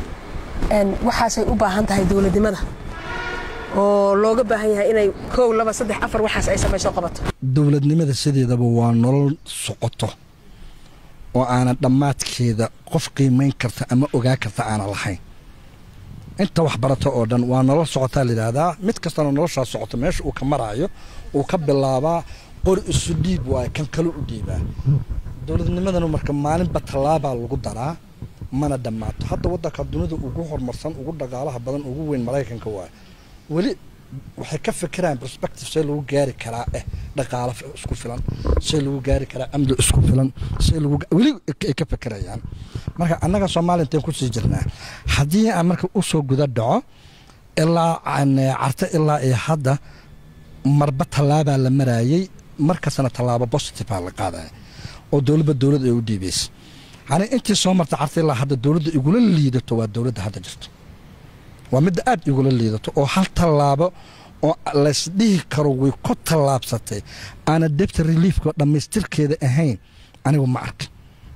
waxaasay u baahan tahay dowladnimada oo looga baahan yahay inay kow laba saddex afar waxaas ay samayso qabato dowladnimada sideedaba waa nolol socoto oo aanan dhammaadkeeda qof qiimayn karta ama ogaa karta aanan lahayn inta wax barata oo dhan waa nolol socotaa layidhaahdaa mid kastana noloshaa socoto meesha uu ka maraayo uu ka bilaabaa qori isu dhiib waayo kan kale u dhiibaa dowladnimadana marka maalinba tallaabaa lagu daraa mana dhammaato hadda waddanka dunida ugu horumarsan ugu dhaqaalaha badan ugu weyn maraykanka waayo weli waxay ka fikiraan perspective see lagu gaari karaa eh dhaqaalo isku filan see lagu gaari karaa amni isku filan see lagu weli ay ka fikirayaan marka annaga soomaaliya intaan kusii jirnaa haddii aan marka usoo guda dhaco ilaa carto ilaa iyo hadda marba tallaabaa la maraayey markastana tallaabo positive aa la qaadaya oo dowladba dowlad ay u dhiibaysa yani intii soo marta carta ilaa hadda dowladda igula liidato waa dowladda hadda jirto waa midda aad igula liidato oo hal tallaabo oo laysdhihi karo way ku tallaabsatay aana debta reliefka dhammaystirkeeda ahayn anigu ma arkin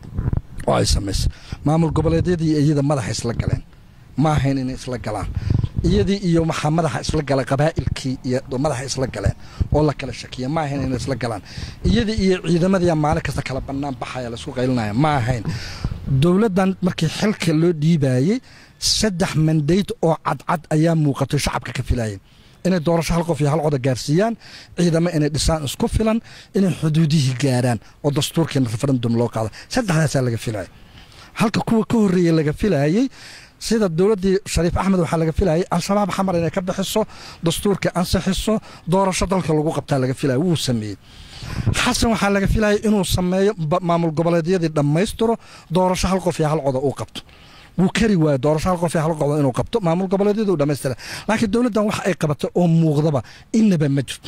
oo ay samaysay maamul goboleedyadii iyada madaxa isla galeen ma ahayn inay isla galaan iyadii iyo maxaa madaxa isla galay qabaa'ilkii iyo madaxa isla galeen oo la kala shakiya ma ahayn inay isla galaan iyadii iyo ciidamadiia maalin kasta kala bannaan baxaya laisku qaylinaya ma ahayn dowladdan markii xilka loo dhiibaayey saddex mandayd oo cadcad ayaa muuqatay shacabka ka filaayeen inay doorasho hal qof iyo hal coda gaarsiiyaan ciidamo inay dhisaan isku filan inay xuduudihii gaaraan oo dastuurkiina referendum loo qaado saddexdaasaa laga filaya halka kuwa ka horreeyey laga filaayey sida dowladdii shariif axmed waxaa laga filayay al-shabaab xamar inay ka bixiso dastuurka ansixiso doorasho dalka lagu qabtaa laga filaya wuu sameeyey xasan waxaa laga filayay inuu sameeyo maamul goboleedyadii dhammaystiro doorasho hal qof iyo hal coda uu qabto wuu kari waayo doorasho hal qof iyo hal qoda inuu qabto maamul goboleedyada uu dhammaystira laakiin dowladdan wax ay qabatay oo muuqdaba inaba ma jirto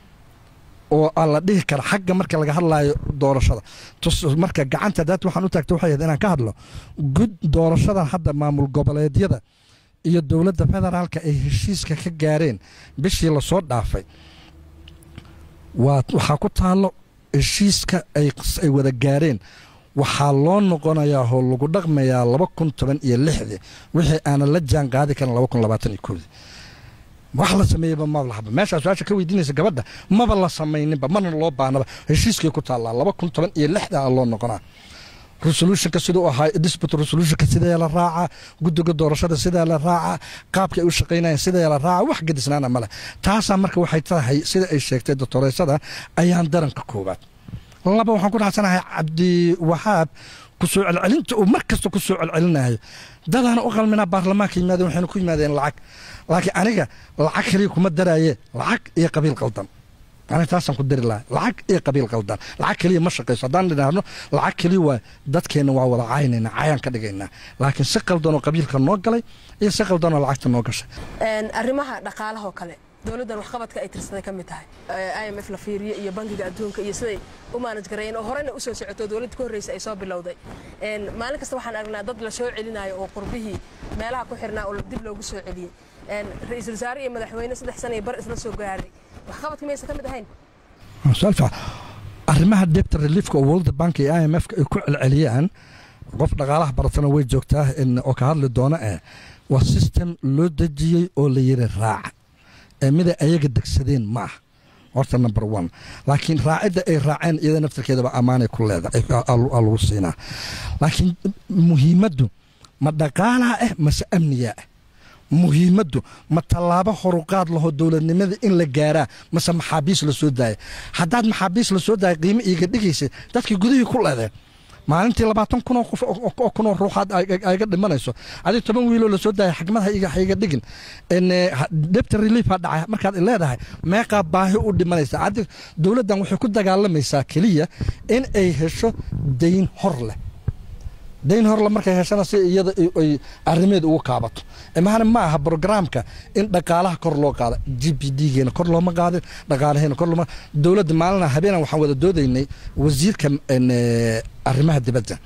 oo aan la dhihi kara xagga marka laga hadlaayo doorashada marka gacanta daat waxaan u taagtay waxay ahayd inaan ka hadlo gud doorashadan hadda maamul goboleedyada iyo dowladda federaalka ay heshiiska ka gaareen bishii lasoo dhaafay waa waxaa ku taallo heshiiska ay wada gaareen waxaa loo noqonayaa oo lagu dhaqmayaa laba kun toban iyo lixdii wixii aanan la jaan qaadi karin laba kun labaatan iyo koodii wax la sameeyeyba maba lahaba meeshaa su-aasha ka weydiinaysa gabadha maba la samayninba mana loo baahnaba heshiiskay ku taallaa laba kun toban iyo lixda a loo noqonaa resolutionka siduu ahaa dispute resolutionka sidee la raacaa guddiga doorashada sidee la raacaa qaabka ay u shaqaynayaan sidee la raacaa wax gadisnaana male taasaa marka waxay tahay sida ay sheegtay doctoreysada ayaan daranka koowaad laba waxaan ku raacsanahay cabdiwahaab kusoo celcelinta uu mar kasta ku soo celcelinayo dadaana u qalminaa baarlamaanka yimaadeen waxayna ku yimaadeen lacag laakiin aniga lacag kaliya kuma daraaye lacag iyo qabiil qaldan aniga taasaan ku dari lahay lacag iyo qabiil qaldan lacag keliya ma shaqayso haddaan idhaahno lacag keliya waa dadkeenna waa wada caynayna cayaan ka dhigaynaa laakiin si qaldanoo qabiilka noo galay iyo si qaldanoo lacagta noo gashay arrimaha dhaqaalahoo kale dowladdan waxqabadka ay tirsaday ka mid tahay i m f la fiiriyo iyo bankiga adduunka iyo siday u maanaj gareeyeen oo horena u soo socoto dowladda ka horreysa ay soo bilowday maalin kasta waxaan aragnaa dad la soo celinayo oo qurbihii meelaha ku xirnaa oo dib loogu soo celiyey ra-iisul wasaare iyo madaxweyne saddex sana iyo bar isla soo gaaray waxqabadka maysan ka mid ahayn su-aal fiican arrimaha debta reliefka oo world bank iyo i m f ay ku celceliyaan qof dhaqaalaha baratana way joogtaa oo ka hadli doona eh waa system loo dejiyey oo la yiri raaca ee miday ayaga degsadeen ma ah horta number one laakiin raacidda ay raaceen iyada naftarkeedaba ammaanay ku leedahay lagu siinaa laakiin muhiimaddu ma dhaqaalaha ah mase amniyaa ah muhiimaddu ma tallaabo horuqaad laho dowladnimada in la gaaraa mase maxaabiis la soo daaya haddaad maxaabiis la soo daaya qiimo iiga dhigaysa dadkii gudihii ku leedeen maalintii labaatan kunoo qof oo kunoo ruuxaad ayga dhimanayso adig toban wiiloo lasoo daaya xagmad haiga dhigin debta relief ha dhacay markaad leedahay meeqaa baahi u dhimanaysa adig dowladdan waxay ku dagaalamaysaa keliya in ay hesho dayn hor leh dayn horle markay heshana si iyada ay arrimeed ugu kaabato mahana ma aha brograamka in dhaqaalaha kor loo qaada g b d-geena kor looma qaadin dhaqaalaheena kor looma dowladda maalina habeenan waxaan wada doodaynay wasiirka arrimaha dibadda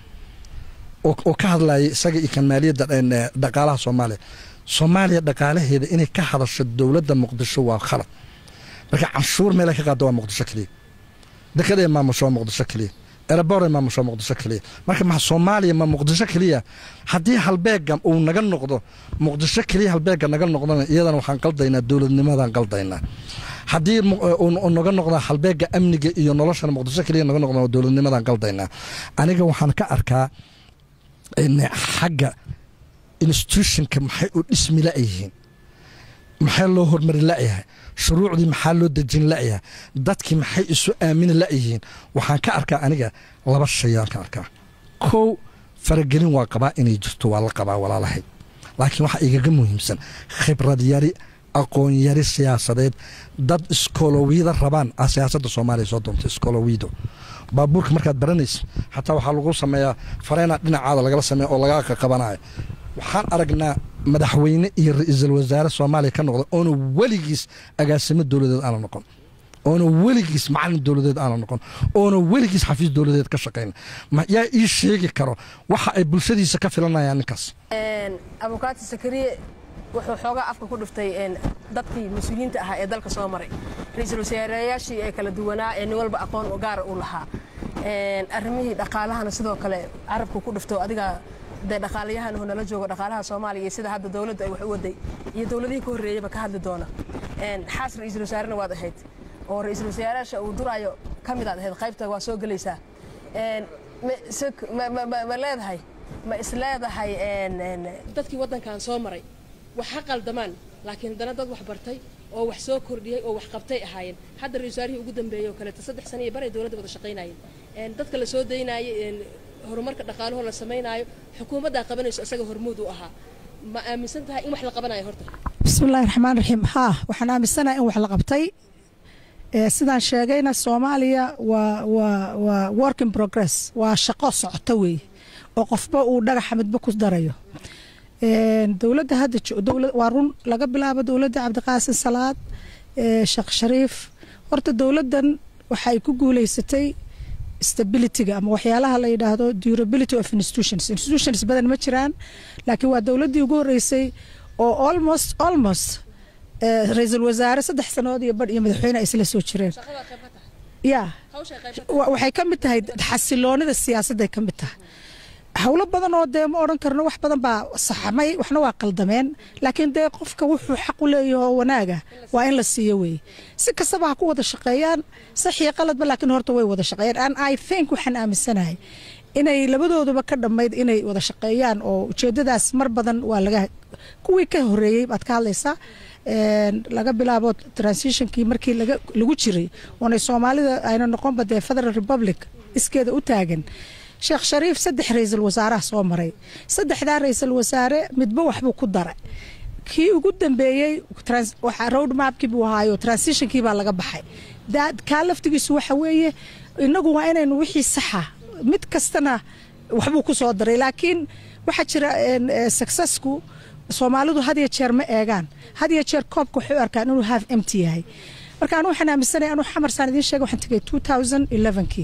oo ka hadlayay isaga iyo kan maaliyadda dhaqaalaha soomaaliya soomaaliya dhaqaalaheeda inay ka hadasho dowladda muqdisho waa khalad marka canshuur meelay ka qaado waa muqdisho keliya dekada ee maamusho waa muqdisho keliya erebore maamusho muqdisho keliya marka ma soomaaliya ma muqdisho keliya haddii halbeega uu naga noqdo muqdisho keliya halbeega naga noqdona iyadana waxaan qaldaynaa dowladnimadaan qaldaynaa haddii naga noqda halbeega amniga iyo noloshana muqdisho keliya naga noqdo dowladnimadaan qaldaynaa aniga waxaan ka arkaa xagga institutionka maxay u dhismi la'yihiin maxay loo hormari la'yahay shuruucdii maxaa loo dejin la'yahay dadkii maxay isu aamini la'yihiin waxaan ka arkaa aniga laba shayaan ka arkaa kow faragelin waa qabaa inay jirto waa la qabaa walaalahay laakiin waxaa igaga muhiimsan khibrad yari aqoon yari siyaasadeed dad iskoolowiyada rabaan a siyaasadda soomaaliya soo doonta iskoolowido baabuurka markaad baranaysa xataa waxaa lagu sameeyaa fareyna dhinacaada lagala sameeya oo lagaa qaqabanayo waxaan aragnaa madaxweyne iyo ra-iisul wasaare soomaaliya ka noqda oona weligiis agaasimo dowladeed aana noqon oona weligiis macalin dowladeed aana noqon oona weligiis xafiis dowladeed ka shaqayn yaa ii sheegi karo waxa ay bulshadiisa ka filanayaan ninkaas abukaati sakariye wuxuu xoogaa afka ku dhiftay dadkii mas-uuliyiinta ahaa ee dalka soo maray ra-iisul wasaareyaashii ee kala duwanaa ee nin walba aqoon gaara u lahaa arrimihii dhaqaalahana sidoo kale carabku ku dhifto adiga dee dhaqaalayahanhu nala joogo dhaqaalaha soomaaliya iyo sida hadda dowladda ay wax u waday iyo dowladihii ka horreeyeyba ka hadli doona xaas ra-iisul wasaarena waad ahayd oo ra-iisul wasaarayaasha uu duraayo ka mid aad ahayd qaybta waa soo gelaysaa ma leedahay ma is leedahay dadkii waddankan soo maray wax ha qaldamaan laakiin haddana dad wax bartay oo wax soo kordhiyey oo wax qabtay ahaayeen hadda ra-isul wasaarihii ugu dambeeyey oo kaleeto saddex sana iyo baray dowladda wada shaqaynayeen dadka la soo daynaayay horumarka dhaqaalahoo la samaynaayo xukuumaddaa qabanayso isaga hormuud u ahaa ma aaminsan tahay in wax la qabanayo horta bismillahi raxmaan raxiim haa waxaan aaminsanahay in wax la qabtay sidaan sheegayna soomaaliya waa waa waa work in progress waa shaqo socoto weeye oo qofba uu dhagaxa midba ku darayo dowladda hadda waa run laga bilaabo dowladda cabdiqaasin salaad sheekh shariif horta dowladdan waxay ku guuleysatay stabilityga ama waxyaalaha la yidhaahdo durability of institutions institutions badan ma jiraan laakiin waa dowladdii ugu horreysay oo almost almost ra-iisul wasaare saddex sannadood iyo badh iyo madaxweyne ay isla soo jireen ya waxay ka mid tahay xasiloonida siyaasadday ka mid tahay howlo badan oo dee ma odhan karno wax badan baa saxamay waxna waa qaldameen laakiin dee qofka wuxuu xaq u leeyaho wanaaga waa in la siiyo weeye si kastaba ha ku wada shaqeeyaan saxiyo qaladba laakiin horta way wada shaqeeyaan and i think waxaan aaminsanahay inay labadooduba ka dhammayd inay wada shaqeeyaan oo ujeedadaas mar badan waa laga kuwii ka horeeyey baad ka hadlaysaa laga bilaabo transitionkii markii lagu jiray oonay soomaalida ayna noqonba dee federal republic iskeeda u taagan sheekh shariif saddex ra-iisul wasaaraha soo maray saddexdaa ra-iisul wasaare midba waxbuu ku daray kii ugu dambeeyey road mapkii buu ahaayo transitionkii baa laga baxay kaa laftigiisu waxa weeye inagu waa inaynu wixii saxa mid kastana waxbuu ku soo daray laakiin waxaa jira successku soomaalidu had iyo jeer ma eegaan had iyo jeer koobka waxay u arkaan inuu half empty yahay marka anu waxaan aaminsanaya anuu xamar saan idiin sheega waxaan tegay two thousand elevenkii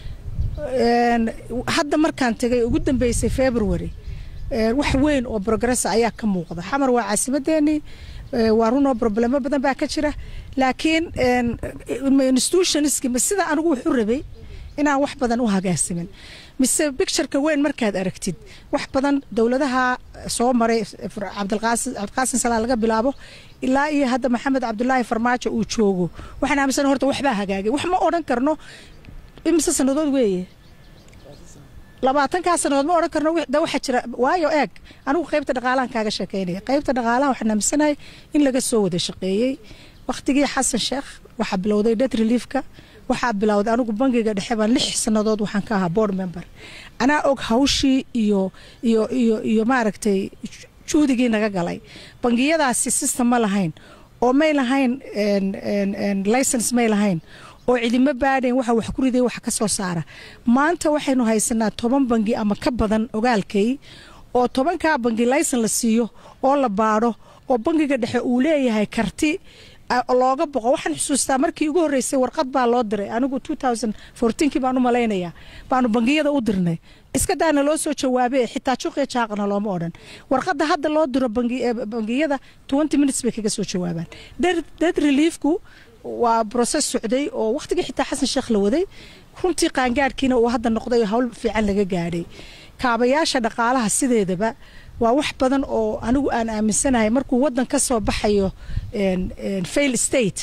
hadda markaan tegay ugu dambeysay february wax weyn oo progressa ayaa ka muuqda xamar waa caasimadeenii waa runoo problemo badan baa ka jira laakiin institutionski ma sida anigu wuxu rabay inaan wax badan u hagaagsamin mise bictureka weyn markaad aragtid wax badan dowladaha soo maray cabdiqaasin salaa laga bilaabo ilaa iyo hadda maxamed cabdulaahi farmaajo uu joogo waxaan aaminsan horta waxbaa hagaagay wax ma odhan karno imise sanadood weeye labaatankaa sanadood ma odhan karno da waxaa jira waayo eeg anigu qaybta dhaqaalahan kaaga sheekeynaya qaybta dhaqaalaha waxaan aaminsanahay in laga soo wada shaqeeyey wakhtigii xasan sheekh waxaa bilowday det reliefka waxaa bilowday anigu bangiga dhexe baan lix sanadood waxaan ka ahaa board member anaa og hawshii iyo iyo iyo iyo maaragtay juhdigii naga galay bangiyadaasi system ma lahayn oo may lahayn license may lahayn oo cidimo baadhayn waxa wax ku riday wax ka soo saara maanta waxaynu haysanaa toban bangi ama ka badan ogaalkay oo tobankaa bangi laysan la siiyo oo la baadho oo bangiga dhexe uu leeyahay karti looga boqo waxaan xusuustaa markii ugu horreysay warqad baa loo diray anigu kii baan u malaynayaa baanu bangiyada u dirnay iska daana loo soo jawaabe xitaa juqiya jaaqana looma odhan warqadda hadda loo diro bangiyada minutes bay kaga soo jawaabaan dad reliefku waa broses socday oo wakhtigii xitaa xasan sheekh la waday runtii qaangaadhkiina uu hadda noqday hawl fiican laga gaadhay kaabayaasha dhaqaalaha sideedaba waa wax badan oo anigu aan aaminsanahay markuu wadan ka soo baxayo fail state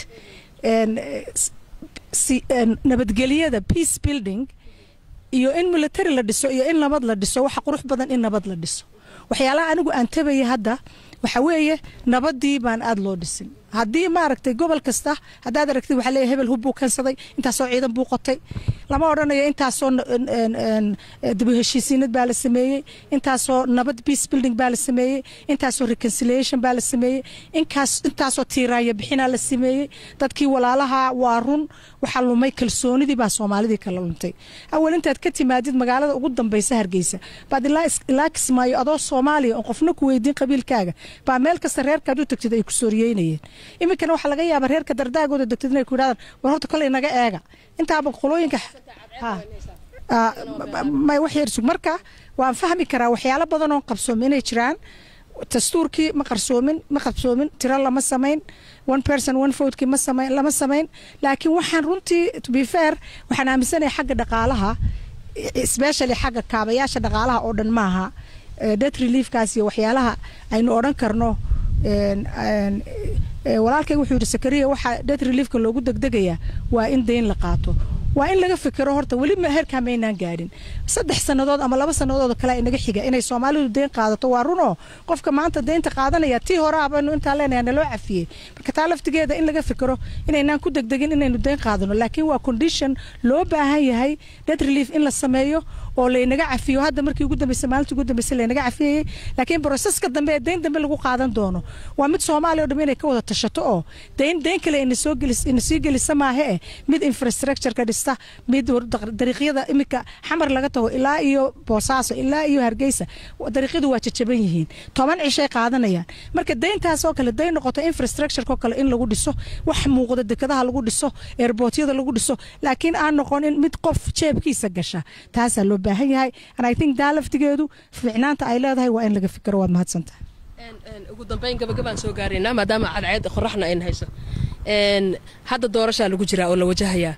nabadgelyada peace building iyo in military la dhiso iyo in nabad la dhiso waxa qurux badan in nabad la dhiso waxyaalaha anigu aan tabaya hadda waxa weeye nabadii baan aada loo dhisin haddii maaragtay gobol kasta haddaad aragtid waxaa leeyahay hebel hub buu keensaday intaasoo ciidan buu qotay lama odhanayo intaasoo dib u heshiisiinad baa la sameeyey intaasoo nabad peace building baa la sameeyey intaasoo reconciliation baa la sameeyey inkaas intaasoo tiiraanya bixinaa la sameeyey dadkii walaalaha waa run waxaa lumay kalsoonidii baa soomaalidii kala luntay awal intaad ka timaadid magaalada ugu dambaysa hargeysa baad ilaa kismaayo adoo soomaaliya oon qofna ku weydiin qabiilkaaga baa meel kasta reerkaad u tagtid ay ku sooriyeynayeen iminkana waxaa laga yaabaa reerka dardaagooda degtid inay ku yidhahdaan war horta koley naga eega intaaba qolooyinka may wax yar sug marka waan fahmi karaa waxyaalo badan oo qabsoomi inay jiraan dastuurkii ma qarsoomin ma qabsoomin tiro lama samayn one person one votekii ma samayn lama samayn laakiin waxaan runtii to be fair waxaan aaminsanahay xagga dhaqaalaha especially xagga kaabayaasha dhaqaalaha oo dhan maaha debt reliefkaas iyo waxyaalaha aynu odhan karno walaalkayga wuxuu yidhi sakariya waxaa debt reliefka loogu degdegayaa waa in deyn la qaato waa in laga fikiro horta weli heerkaa maynaan gaadhin saddex sannadood ama laba sannadood kale inaga xiga inay soomaalidu deyn qaadato waa runoo qofka maanta deynta qaadanaya tii hore abanu intaa leenahay naloo cafiyey marka taa laftigeeda in laga fikiro inaynaan ku degdegin inaynu deyn qaadano laakiin waa condition loo baahan yahay debt relief in la sameeyo oo laynaga cafiyo hadda markii ugu dambeysay maalintii ugu dambeysay laynaga cafiyayey laakiin broseska dambe ee deyn dambe lagu qaadan doono waa mid soomaaliya oo dham inay ka wada tashato oo deyn deyn kale ina soo gelis ina sii gelisa maahe eh mid infrastructureka dhista mid dariiqyada iminka xamar laga tago ilaa iyo boosaaso ilaa iyo hargeysa dariiqyadu waa jajaban yihiin toban cishay qaadanayaan marka deyntaas oo kale deyn noqoto infrastructureko kale in lagu dhiso wax muuqda dekadaha lagu dhiso eerbootyada lagu dhiso laakiin aan noqonin mid qof jeebkiisa gasha taasaa loo baahan yahay and i think daa laftigeedu fiicnaanta ay leedahay waa in laga fikiro waad mahadsantahay ugu dambeyn gabagabaan soo gaaraynaa maadaama cadceed qoraxna ayna hayso hadda doorashaa lagu jiraa oo la wajahayaa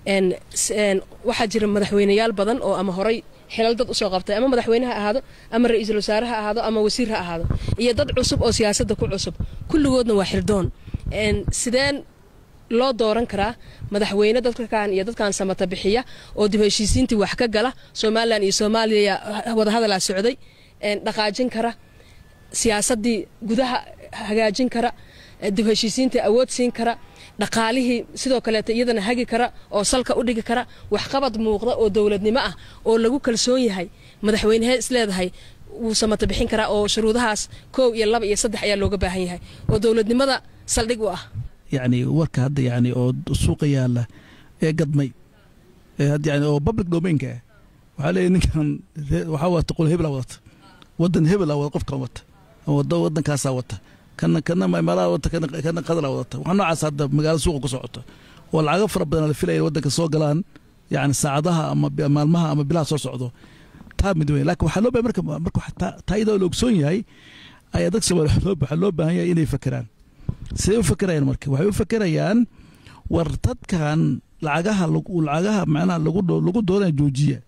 waxaa jira madaxweyneyaal badan oo ama horay xilal dad usoo qabtay ama madaxweyne ha ahaado ama ra-iisul wasaare ha ahaado ama wasiir ha ahaado iyo dad cusub oo siyaasadda ku cusub kulligoodna waa xirdoon sideen loo dooran karaa madaxweyne dadkan iyo dadkan samata bixiya oo dib heshiisiintii wax ka gala somalilan iyo soomaaliya wadahadalaa socday dhaqaajin kara siyaasadii gudaha hagaajin kara dib heshiisiintii awood siin kara dhaqaalihii sidoo kaleeta iyadana hagi kara oo salka u dhigi kara waxqabad muuqda oo dowladnimo ah oo lagu kalsoon yahay madaxweynehee isleedahay wuu samata bixin karaa oo shuruudahaas koow iyo laba iyo saddex ayaa looga baahan yahay oo dowladnimada saldhig u ah yacni warka hadda yacni oo suuqa yaalla ee gadmay ee hadda yani oo public domainka ah waxaa leeyahy ninkan waxaa wata qol hebelaa wadata waddan hebelaa wada qofkan wata wada waddankaasaa wata kana kana maimaalaa wata kana kana qadalaa wadata waxaa noocaas hadda magaalada suuqa ku socota oo lacago fara badan la filaya waddanka soo galaan yacni saacadaha ama maalmaha ama bilaha soo socdo taa mid weyn laakiin waxaa loo baahay marka marka taa iyadoo la ogsoon yahay ayaa dadka soomaaliya waxaa loo baahan yahay inay fakeraan siday u fakerayaan marka waxay u fakerayaan war dadkan lacagaha lacagaha macnaha lagu lagu doonaya joojiya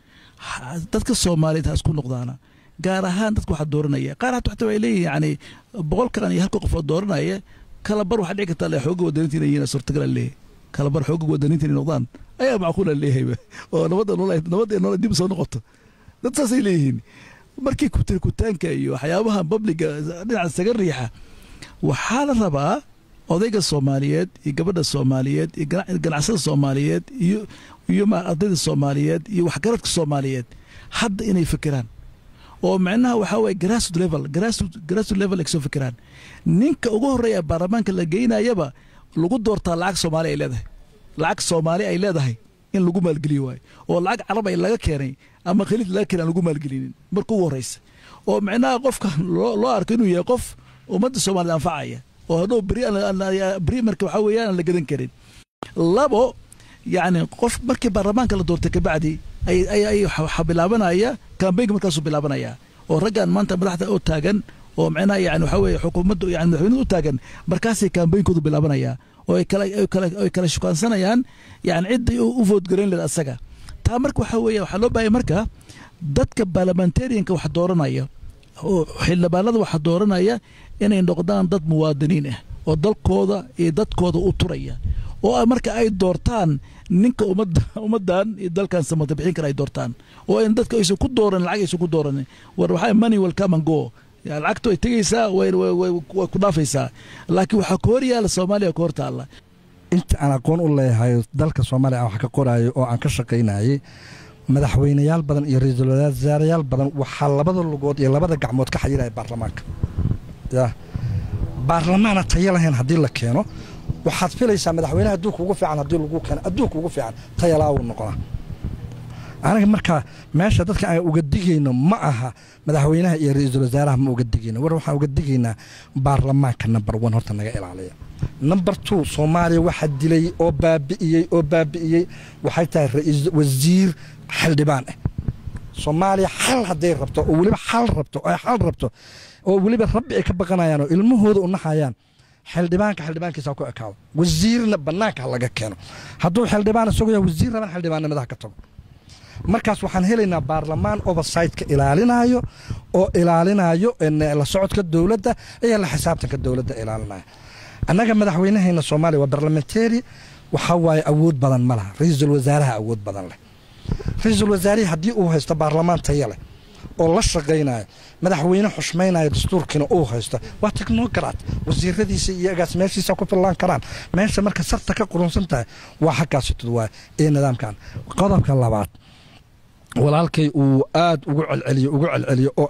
dadka soomaaliyeed ha isku noqdaana gaar ahaan dadka waxaa dooranaya qaar hata xataa way leeyihin yani boqolkan iyo halka qof oo dooranaya kala bar waxaa dhici kartaa le xooga wadaniinta inay yihiin suurtagal leeyahay kala bar xooga wadaniinta inay noqdaan ayaa macquula leeyahayba oo nabadda nolol nabadda nolol dib soo noqoto dad saasay leeyihiin markii kutirkutaanka iyo waxyaabaha babliga dhinaca isaga riixa waxaa la rabaa odayga soomaaliyeed iyo gabadha soomaaliyeed iyo ganacsada soomaaliyeed iyo iyo ardayda soomaaliyeed iyo waxgaradka soomaaliyeed hadda inay fekeraan oo macnaha waxaa waye grassroot level grassroot level ay kasoo fekeraan ninka ugu horreeya baarlamaanka la geynayaba lagu doortaa lacag soomaali ay leedahay lacag soomaali ay leedahay in lagu maalgeliyo waayo oo lacag carab ay laga keenay ama khaliid laga keenay aan lagu maalgelinin marka ugu horreysa oo macnaha qofka loo arko inuu yahay qof ummadda soomaaliyed anfacaya oo hadhow beri marka waxaa weeyaan aan la gadan karin labo yacni qof markii baarlamaanka la doortay kabacdi ay waxaa bilaabanaya kambeynka markaasuu bilaabanaya oo raggan maanta madaxda oo taagan oo macnaha yani waxaa weeye xukuumadda yani madaxweynada u taagan markaasay kambeynkoodu bilaabanaya oo ay kala ay kala shukaansanayaan yani ciddii u voodgarayn leed asaga taa marka waxaa weeye waxaa loo baahaya marka dadka parliamentarianka wax dooranaya oo xildhibaanada waxa dooranaya inay noqdaan dad muwaadiniin ah oo dalkooda iyo dadkooda u turaya oo marka ay doortaan ninka ummadda ummaddan iyo dalkan samata bixin kara ay doortaan oo in dadka aysan ku dooran lacag aysan ku dooranin war waxaa money will come and go lacagtu ay tegaysaa way ku dhaafaysaa laakiin waxaa ka hor yaala soomaaliya ka hor taalla inta aan aqoon u leeyahay dalka soomaaliya aan wax ka qoraayo oo aan ka shaqaynayay madaxweyneyaal badan iyo ra-iisul wasaarayaal badan waxaa labada lugood iyo labada gacmood ka xayiraya baarlamaanka ya baarlamaana tayo lahayn haddii la keeno waxaad filaysaa madaxweyneha adduunka ugu fiican haddii lagu keeno adduunka ugu fiican tayalaa uu noqonaa aniga marka meesha dadka aan uga digayno ma aha madaxweynaha iyo ra-iisul wasaaraha ma uga digayno war waxaan uga digaynaa baarlamaanka number one horta naga ilaaliya number two soomaaliya waxaa dilay oo baabi'iyey oo baabi'iyey waxay tahay wasiir xildhibaan ah soomaaliya xal hadday rabto oo weliba xal rabto oo xal rabto oo weliba rabbi ay ka baqanayaan oo ilmahooda u naxayaan xildhibaanka xildhibaankiisa ku ekaado wasiirna bannaanka ha laga keeno hadduu xildhibaan isagoo yahay wasiir raban xildhibaannimadaha ka tago markaas waxaan helaynaa baarlamaan oversightka ilaalinayo oo ilaalinayo la socodka dowladda iyo la xisaabtanka dowladda ilaalinaya annaga madaxweynahayna soomaaliya waa barlamentary waxaa waaye awood badan ma laha ra-iisul wasaaraha awood badan leh ra-iisul wasaarihi haddii uu haysto baarlamaan taya leh oo la shaqaynayo madaxweyne xushmaynayo dastuurkiina uu haysto waa technocrat wasiiradiisa iyo agaas meeshiisa ku fillaan karaan meesha marka sarta ka qurunsan tahay waa xaggaasitod waay ee nidaamkan qodobka labaad walaalkay uu aada ugu celceliyo ugu celceliyo oo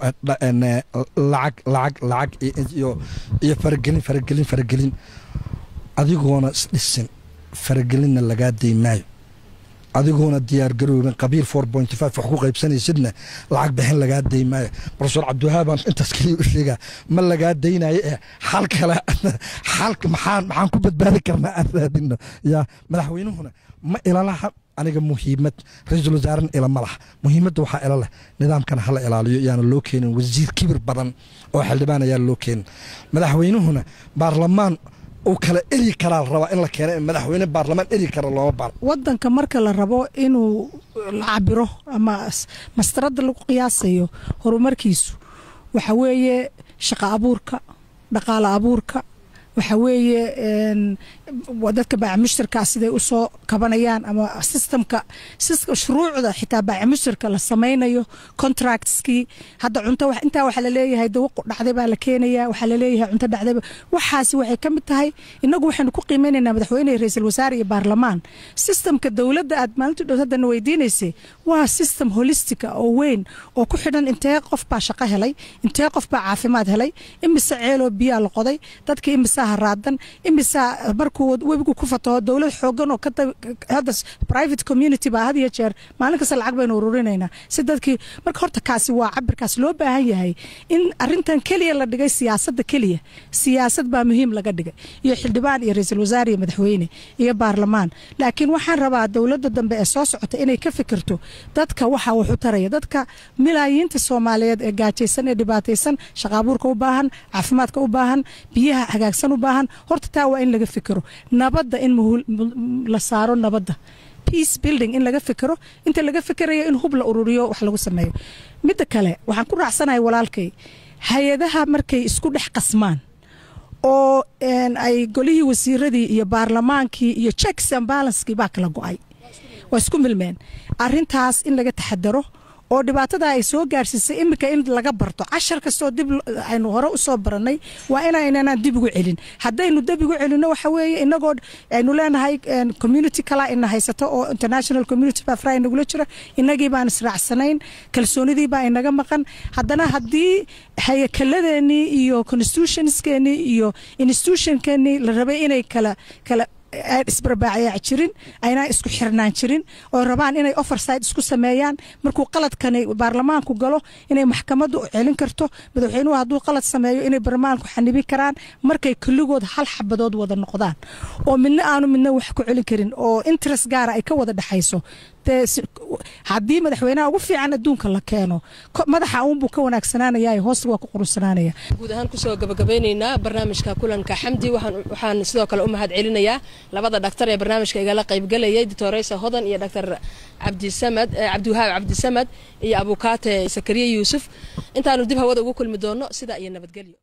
lacag lacag lacag iyo iyo faragelin faragelin faragelin adigoona isdhisin faragelinna lagaa day maayo adigoona diyaar garoobin qabiil four point five wax ku qaybsanaysidna lacag bixin lagaa day maayo profesor cabdiwahaabaan intaas keliya u sheegaa ma lagaa daynayo eh xal kale xalka maxaan maxaan ku badbaadi karnaa aan raadino yaa madaxweynuhuna ma ilalaha aniga muhiimad ra-iisul wasaarena ilama laha muhiimadda waxaa ila leh nidaamkana hala ilaaliyo yaana loo keenin wasiir kibir badan oo xildhibaan ayaa loo keenin madaxweynuhuna baarlamaan uu kala eri karaa la rabaa in la keena madaxweyne baarlamaan eri kara looma baaro wadanka marka la rabo inuu la cabiro ama mastarada lagu qiyaasayo horumarkiisu waxa weeye shaqo abuurka dhaqaale abuurka waxa weeye dadka baaca mushtarkaa siday usoo kabanayaan ama systemka shuruucda xitaa baaca mushtarka la samaynayo contractskii hadda cunto intaa waxaa laleeyahay dawaqu dhacday baa la keenaya waxaa laleeyahay cunto dhacday waxaasi waxay ka mid tahay inagu waxaynu ku qiimeynaynaa madaxweyne ra-iisul wasaare iyo baarlamaan systemka dowladda aad maalintii dhow haddana weydiinaysay waa system holistica oo weyn oo ku xidhan intee qof baa shaqo helay intee qof baa caafimaad helay imise ceeloo biyaa la qoday dadka imisaa haraadan imisaa markuu webigu ku fataho dowlad xoogan oo hadda private community baa had iyo jeer maalin kasta lacag baynu ururinaynaa si dadkii marka horta kaasi waa cabirkaas loo baahan yahay in arintan keliya la dhigay siyaasadda keliya siyaasad baa muhiim laga dhigay iyo xildhibaan iyo ra-iisul wasaare iyo madaxweyne iyo baarlamaan laakiin waxaan rabaa dowladda dambe ee soo socota inay ka fikirto dadka waxa wax u taraya dadka milaayiinta soomaaliyeed ee gaajaysan ee dhibaataysan shaqaabuurka u baahan caafimaadka u baahan biyaha hagaagsan u baahan horta taa waa in laga fikiro nabadda in la saaro nabadda peace building in laga fikiro inta laga fikirayo in hub la ururiyo wax lagu sameeyo midda kale waxaan ku raacsanahay walaalkay hay-adaha markay isku dhex qasmaan oo ay golihii wasiiradii iyo baarlamaankii iyo checks and balanskii baa kala go-ay waa isku milmeen arintaas in laga taxadaro oo dhibaatada ay soo gaarsiisay iminka in laga barto cashar kastoo dib aynu hore usoo baranay waa inaynanaan dib ugu celin haddaynu dib ugu celino waxa weeye inagoo aynu leenahay community kala ina haysato oo international community baa fry nagula jira inagii baan israacsanayn kalsoonidii baa inaga maqan haddana haddii hayakaladeenii iyo constitutionskeenii iyo institutionkeenii la rabay inay kala kala isbarbaacayaa jirin aynaa isku xirnaan jirin oo rabaan inay overside isku sameeyaan markuu qaladkani baarlamaanku galo inay maxkamaddu celin karto madaxweynuhu hadduu qalad sameeyo inay baarlamaanku xanibin karaan markay kulligood hal xabadood wada noqdaan oo midna aanu midna wax ku celin karin oo interest gaara ay ka wada dhexayso haddii madaxweynaha ugu fiican adduunka la keeno madaxa uunbuu ka wanaagsanaanaya hoosta waa ku qurunsanaanaya guud ahaan kusoo gabagabeyneynaa barnaamijka kulanka xamdi waxaan sidoo kale u mahad celinayaa labada dhaktar ee barnaamijka igala qaybgalayay doctoreysa hodan iyo dhaktar cabdisamad cabdiwahaab cabdisamad iyo abukaate sakariye yuusuf intaanu dib hawada ugu kulmi doono sidaa iyo nabadgelyo